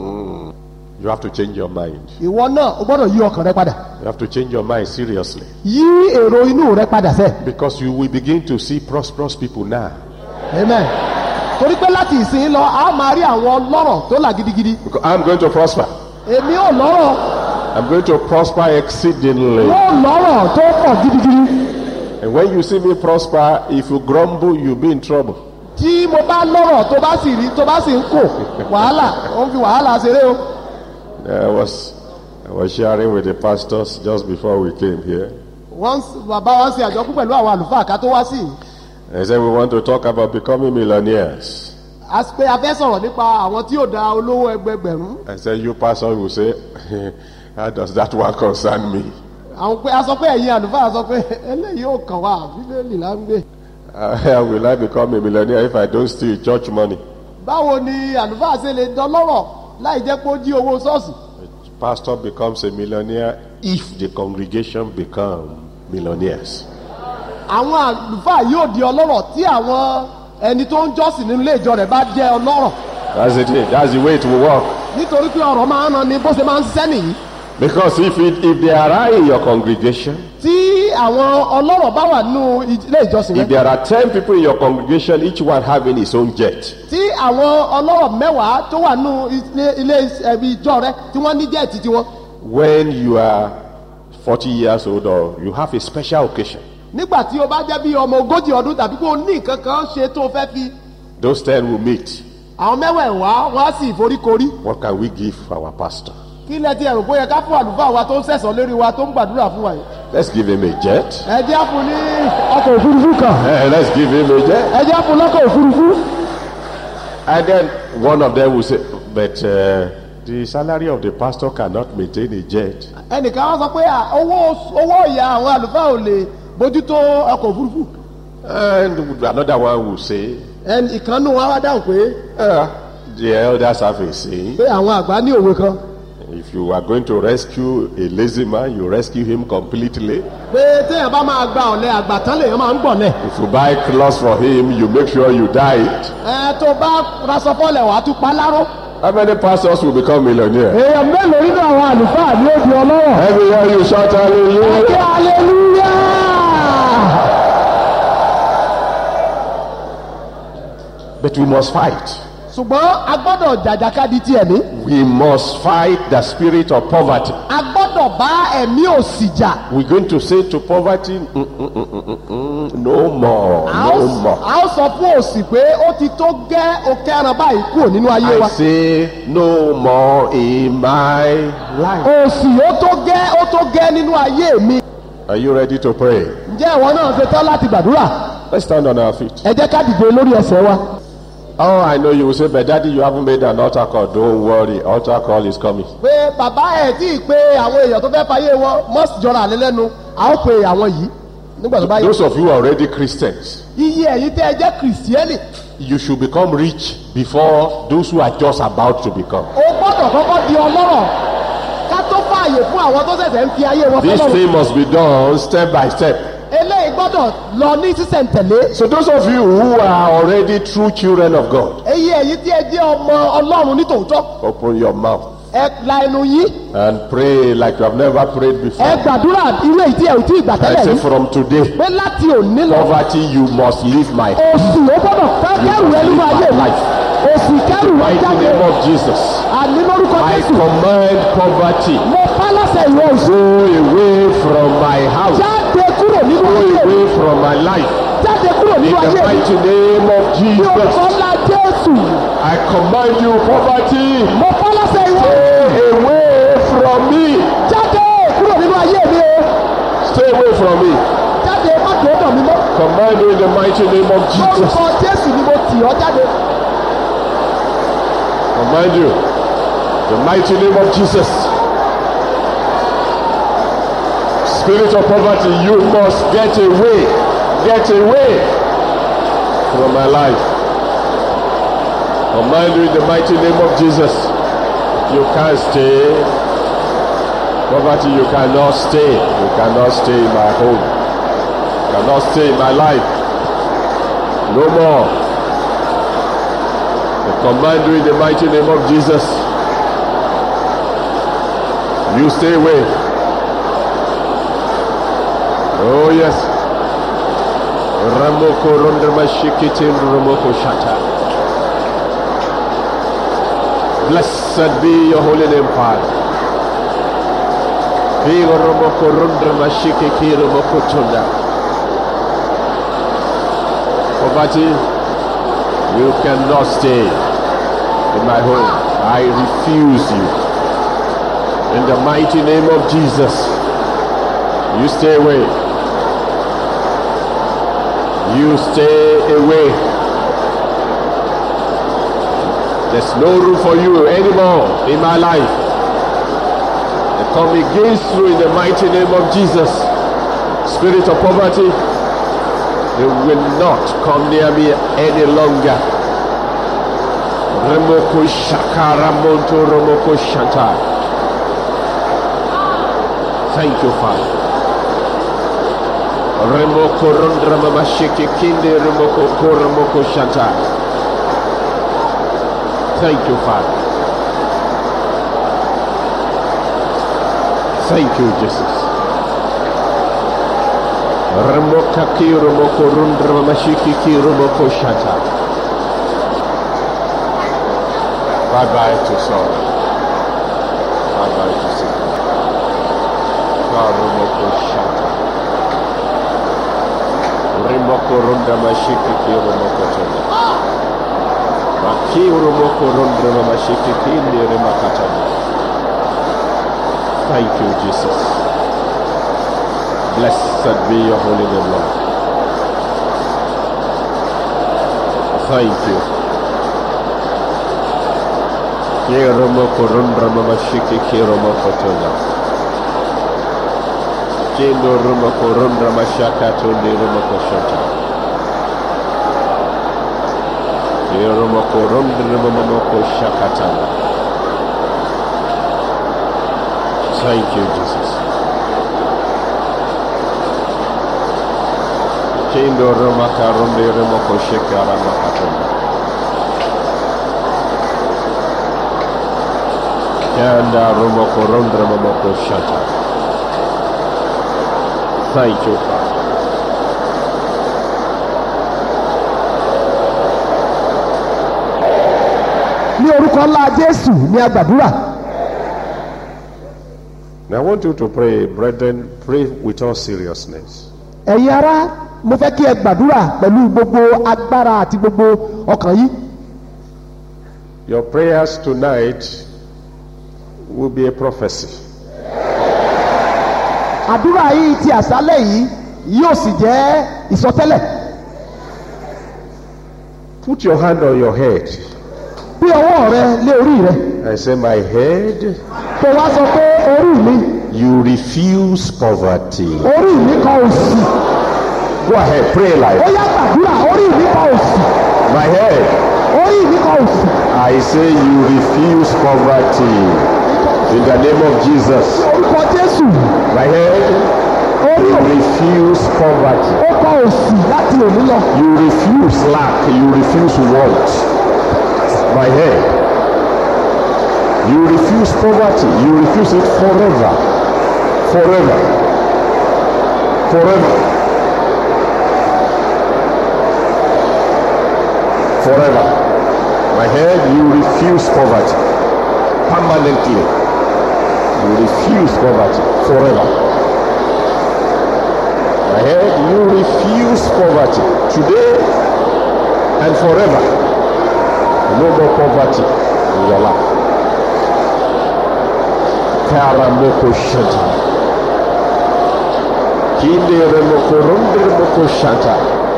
You have to change your mind. ìwọ náà o gbọ́dọ̀ yí ọkàn rẹ padà You have to change your mind seriously. yí èrò inú rẹ padà sẹ́ Because you will begin to see prosperous people now. amen torí pé láti ìsìn lọ a máa rí àwọn lọ́rọ̀ tó là gidigidi Because I'm going to prosper. èmi ò lọ́rọ̀ I'm going to prosper exceedingly. yóò lọ́rọ̀ tó pọ̀ gidigidi And when you see me prosper, if you grumble, you'll be in trouble. tí mo bá lọ́rọ̀ tó bá sì rí tó bá sì ń kò wàhálà ó ń fi wàhálà ṣeré o I was, I was sharing with the pastors just before we came here. wọ́n ń- bàbá wa ń ṣe àjọkú pẹ̀lú àwọn àlùfáà ká tó wá sí i They said we want to talk about becoming millionaires. a sì pé a fẹ́ sọ̀rọ̀ nípa àwọn tí yóò da olówó ẹgbẹgbẹ̀rún I said, you pastor will say, how does that one concern me? àwọn pé a sọ pé ẹ̀yin àlùfáà sọ pé eléyìí ò kàn wá bíbélì là ń gbé How will I become a millionaire if I don't steal church money? báwo ni àlùfáà ṣe lè dọlọ́rọ̀ láì jẹ́ pé ó jí owó ṣọ́ọ̀ṣì Pastor becomes a millionaire if the congregation become millionaires. àwọn àlùfáà yóò di ọlọ́rọ̀ tí àwọn ẹni tó ń jọ́sìn nínú ilé ìjọ rẹ̀ bá jẹ́ ọlọ́rọ̀ That's it. That's the way it will work. nítorí pé ọ̀rọ̀ máa ń ran ni bó ṣe máa ń ṣiṣẹ́ nìyí Because if it, if they are in your congregation, tí àwọn ọlọ́rọ̀ bá wà nínú ilé ìjọsìn if yẹn there are ten people in your congregation, each one having his own jet, tí àwọn ọlọ́rọ̀ mẹ́wàá tó wà nínú ilé ilé ẹbí ìjọ rẹ tí wọ́n ní jẹ́ẹ̀tì tiwọn when you are 40 years old or you have a special occasion, nígbà tí o bá jẹ́ bí ọmọ ogójì ọdún tàbí kó o ní nǹkan kan ṣe tó o fẹ́ fi those ten will meet. àwọn mẹ́wẹ̀ẹ̀wá wọ́n á sì foríkorí What can we give our pastor? kí lẹ ti ẹ̀rù bóyá ká fún àlùfáà wa tó ń sẹ̀sọ̀ lórí wa tó ń gbàdúrà fún wa yìí Let's give him a jet. ẹ jẹ́ fún ní ọkọ̀ òfurufú kan Eh, let's give him a jet. ẹ jẹ́ fún lọ́kọ̀ òfurufú And then one of them will say, but uh, the salary of the pastor cannot maintain a jet. ẹnìkan wá sọ pé à, owó owó ìyá àwọn àlùfáà ò lè bójútó ọkọ̀ òfurufú And another one will say, ẹnì ìkànnù wa wá dáhùn pé uh, the elders have a saying, pé àwọn àgbà ní òwe kan if you are going to rescue a lazy man, you rescue him completely. pé téèyàn bá máa gba ọ̀lẹ́ àgbà tán lèèyàn máa ń gbọ̀lẹ̀ If you buy clothes for him, you make sure you dye it. ẹ tó bá raṣọ fọ́lẹ̀ wàá tún pa láró. How many pastors will become millionaires? èèyàn mélòó nínú àwọn àlùfáà ní ó di ọlọ́wọ́. Every year you shout hallelujah. Ẹ̀kẹ́ aleluya. But we must fight. ṣùgbọ́n a gbọ́dọ̀ jàjàkadì ti ẹ̀mí. We must fight the spirit of poverty. a gbọ́dọ̀ bá ẹ̀mí òsì jà. We're going to say to poverty, mm, mm, mm, mm, mm, mm, no more, a ó no more. a ó sọ fún òsì pé ó ti tó gẹ́ òkè ẹran báyìí kúrò nínú ayé I wa. say no more in my life. òsì ó tó gẹ́ ó tó gẹ́ nínú ayé mi. Are you ready to pray? ǹjẹ́ ìwọ náà ṣe tán láti gbàdúrà? Let's stand on our feet. ẹ jẹ́ ká dìde lórí ẹsẹ̀ wa. Oh, I know you will say, but daddy, you haven't made an altar call. Don't worry, altar call is coming. pé bàbá ẹ̀ tí ì pé àwọn èèyàn tó fẹ́ fayé wọn mọ́sì jọra àlẹ́ lẹ́nu a ó pe àwọn yìí nígbà tó bá yẹ. Those of you who are already Christians, iye ẹ̀yin tẹ́ ẹ jẹ́ kìrìsìtẹ́nì you should become rich before those who are just about to become. o gbọ́dọ̀ kọ́kọ́ di ọlọ́rọ̀ ká tó fààyè fún àwọn tó ṣẹ̀ṣẹ̀ ń fi ayé wọn This fọlọ́run thing must be done step by step. eléyìí gbọ́dọ̀ lọ ní sísẹ̀ntẹ̀lé So those of you who are already true children of God, èyí ẹ̀yin tí ẹ jẹ́ ọmọ ọlọ́run nítòótọ́ open your mouth ẹ la ẹnu yín and pray like you have never prayed before. ẹ gbàdúrà irú èyí tí ẹ ò tí ì gbà I tẹ́lẹ̀ say yìí from today, pé láti òní lọ poverty, you must leave my òsì ó gbọ́dọ̀ ká- kẹ́rù rẹ nínú ayé mi òsì kẹ́rù rẹ mighty jáde name of Jesus. àní lórúkọ I jésù command poverty mo pa láṣẹ ìwọ òsì go away from my house, jáde kúrò nínú go ayé mi away from my life. jáde kúrò In nínú the ayé mi mighty name of ní orúkọ Jesus, ńlá jésù I command you, poverty, mo pa láṣẹ ìwọ go away from me. jáde kúrò nínú ayé mi o Stay away from me. jáde má tó dọ̀ mí mọ́ Command you in the mighty name of Jesus. lórúkọ jésù ni mo tì ọ́ jáde Command you, the mighty name of Jesus. Spirit of poverty, you must get away, get away from my life. Command you in the mighty name of Jesus. You can't stay. Poverty, you cannot stay. You cannot stay in my home. You cannot stay in my life. No more. I command you in the mighty name of Jesus. You stay away. Oh yes. Ramoko Rondramashikitin Ramoko Shata. Blessed be your holy name, Father. Kigo Ramoko Rondramashikikin Ramoko Tunda. Poverty, you cannot stay in my home. I refuse you. In the mighty name of Jesus, you stay away. You stay away. There's no room for you anymore in my life. I come against you in the mighty name of Jesus. Spirit of poverty, you will not come near me any longer. Remoko Shakara Monto Romoko Shanta. Thank you, Father. Remoko Rondra Mamashiki Kinde Remoko Koromoko Shanta. Thank you, Father. Thank you, Jesus. Remoka kiro moko rundra mashiki kiro moko shata. Bye bye to sorrow. Bye bye to sickness. Karo moko shata. Remoko rundra mashiki kiro moko chanda. Makiro moko rundra mashiki kindi remakatanda. Thank you, Jesus. Blessed be your holy name, Lord. Thank you. Kiromo korundra mama shiki kiromo kotola. Kendo rumo korundra mashaka tundi rumo koshota. Kiromo korundra mama koshakatala. Thank you, Jesus. Kendo rumo karundi rumo koshikara makatola. Kanda rumo korundra mama koshata. Thank you, Father. ní orúkọ ńlá jésù ní agbàdúrà Now I want you to pray, brethren, pray with all seriousness. ẹ̀yin ará mo fẹ́ kí ẹ gbàdúrà pẹ̀lú gbogbo agbára àti gbogbo ọkàn yìí Your prayers tonight will be a prophecy. àdúrà yìí ti àṣálẹ̀ yìí yóò sì jẹ́ ìsọtẹ́lẹ̀ Put your hand on your head bí ọwọ́ rẹ lé orí rẹ and say, My head, kó wá sọ pé orí mi you refuse poverty. orí mi kọ òsì Go ahead, pray ó like yá gbàdúrà orí mi kọ òsì my head. orí mi kọ òsì I say you refuse poverty. In the name of Jesus. orúkọ jésù My head, orí you òsì refuse poverty. ó kọ òsì láti òní lọ You refuse lack. You refuse want. My head. You refuse poverty. You refuse it forever. Forever. Forever. Forever. My head, you refuse poverty. Permanently. You refuse poverty. Forever. My head, you refuse poverty. Today and forever. No more poverty in your life. Karamoko Shanta. Kinde Remoko Runde Remoko Shanta.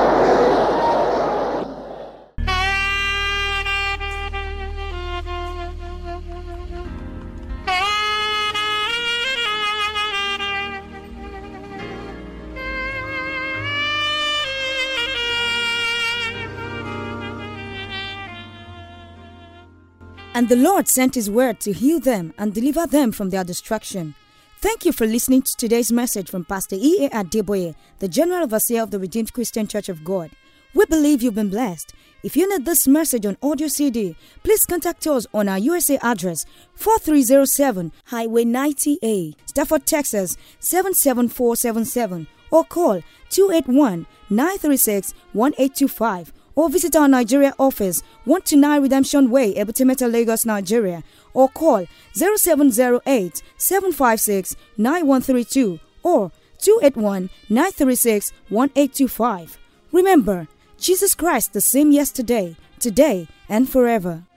And the Lord sent his word to heal them and deliver them from their destruction. Thank you for listening to today's message from Pastor E.A. Adeboye, the General Overseer of the Redeemed Christian Church of God. We believe you've been blessed. If you need this message on audio CD, please contact us on our USA address 4307 Highway 90A, Stafford, Texas 77477 or call 281 936 1825 or visit our Nigeria office 129 Redemption Way, Ebutimeta, Lagos, Nigeria or call 0708 756 9132 or 281 936 1825. Remember, Jesus Christ the same yesterday, today, and forever.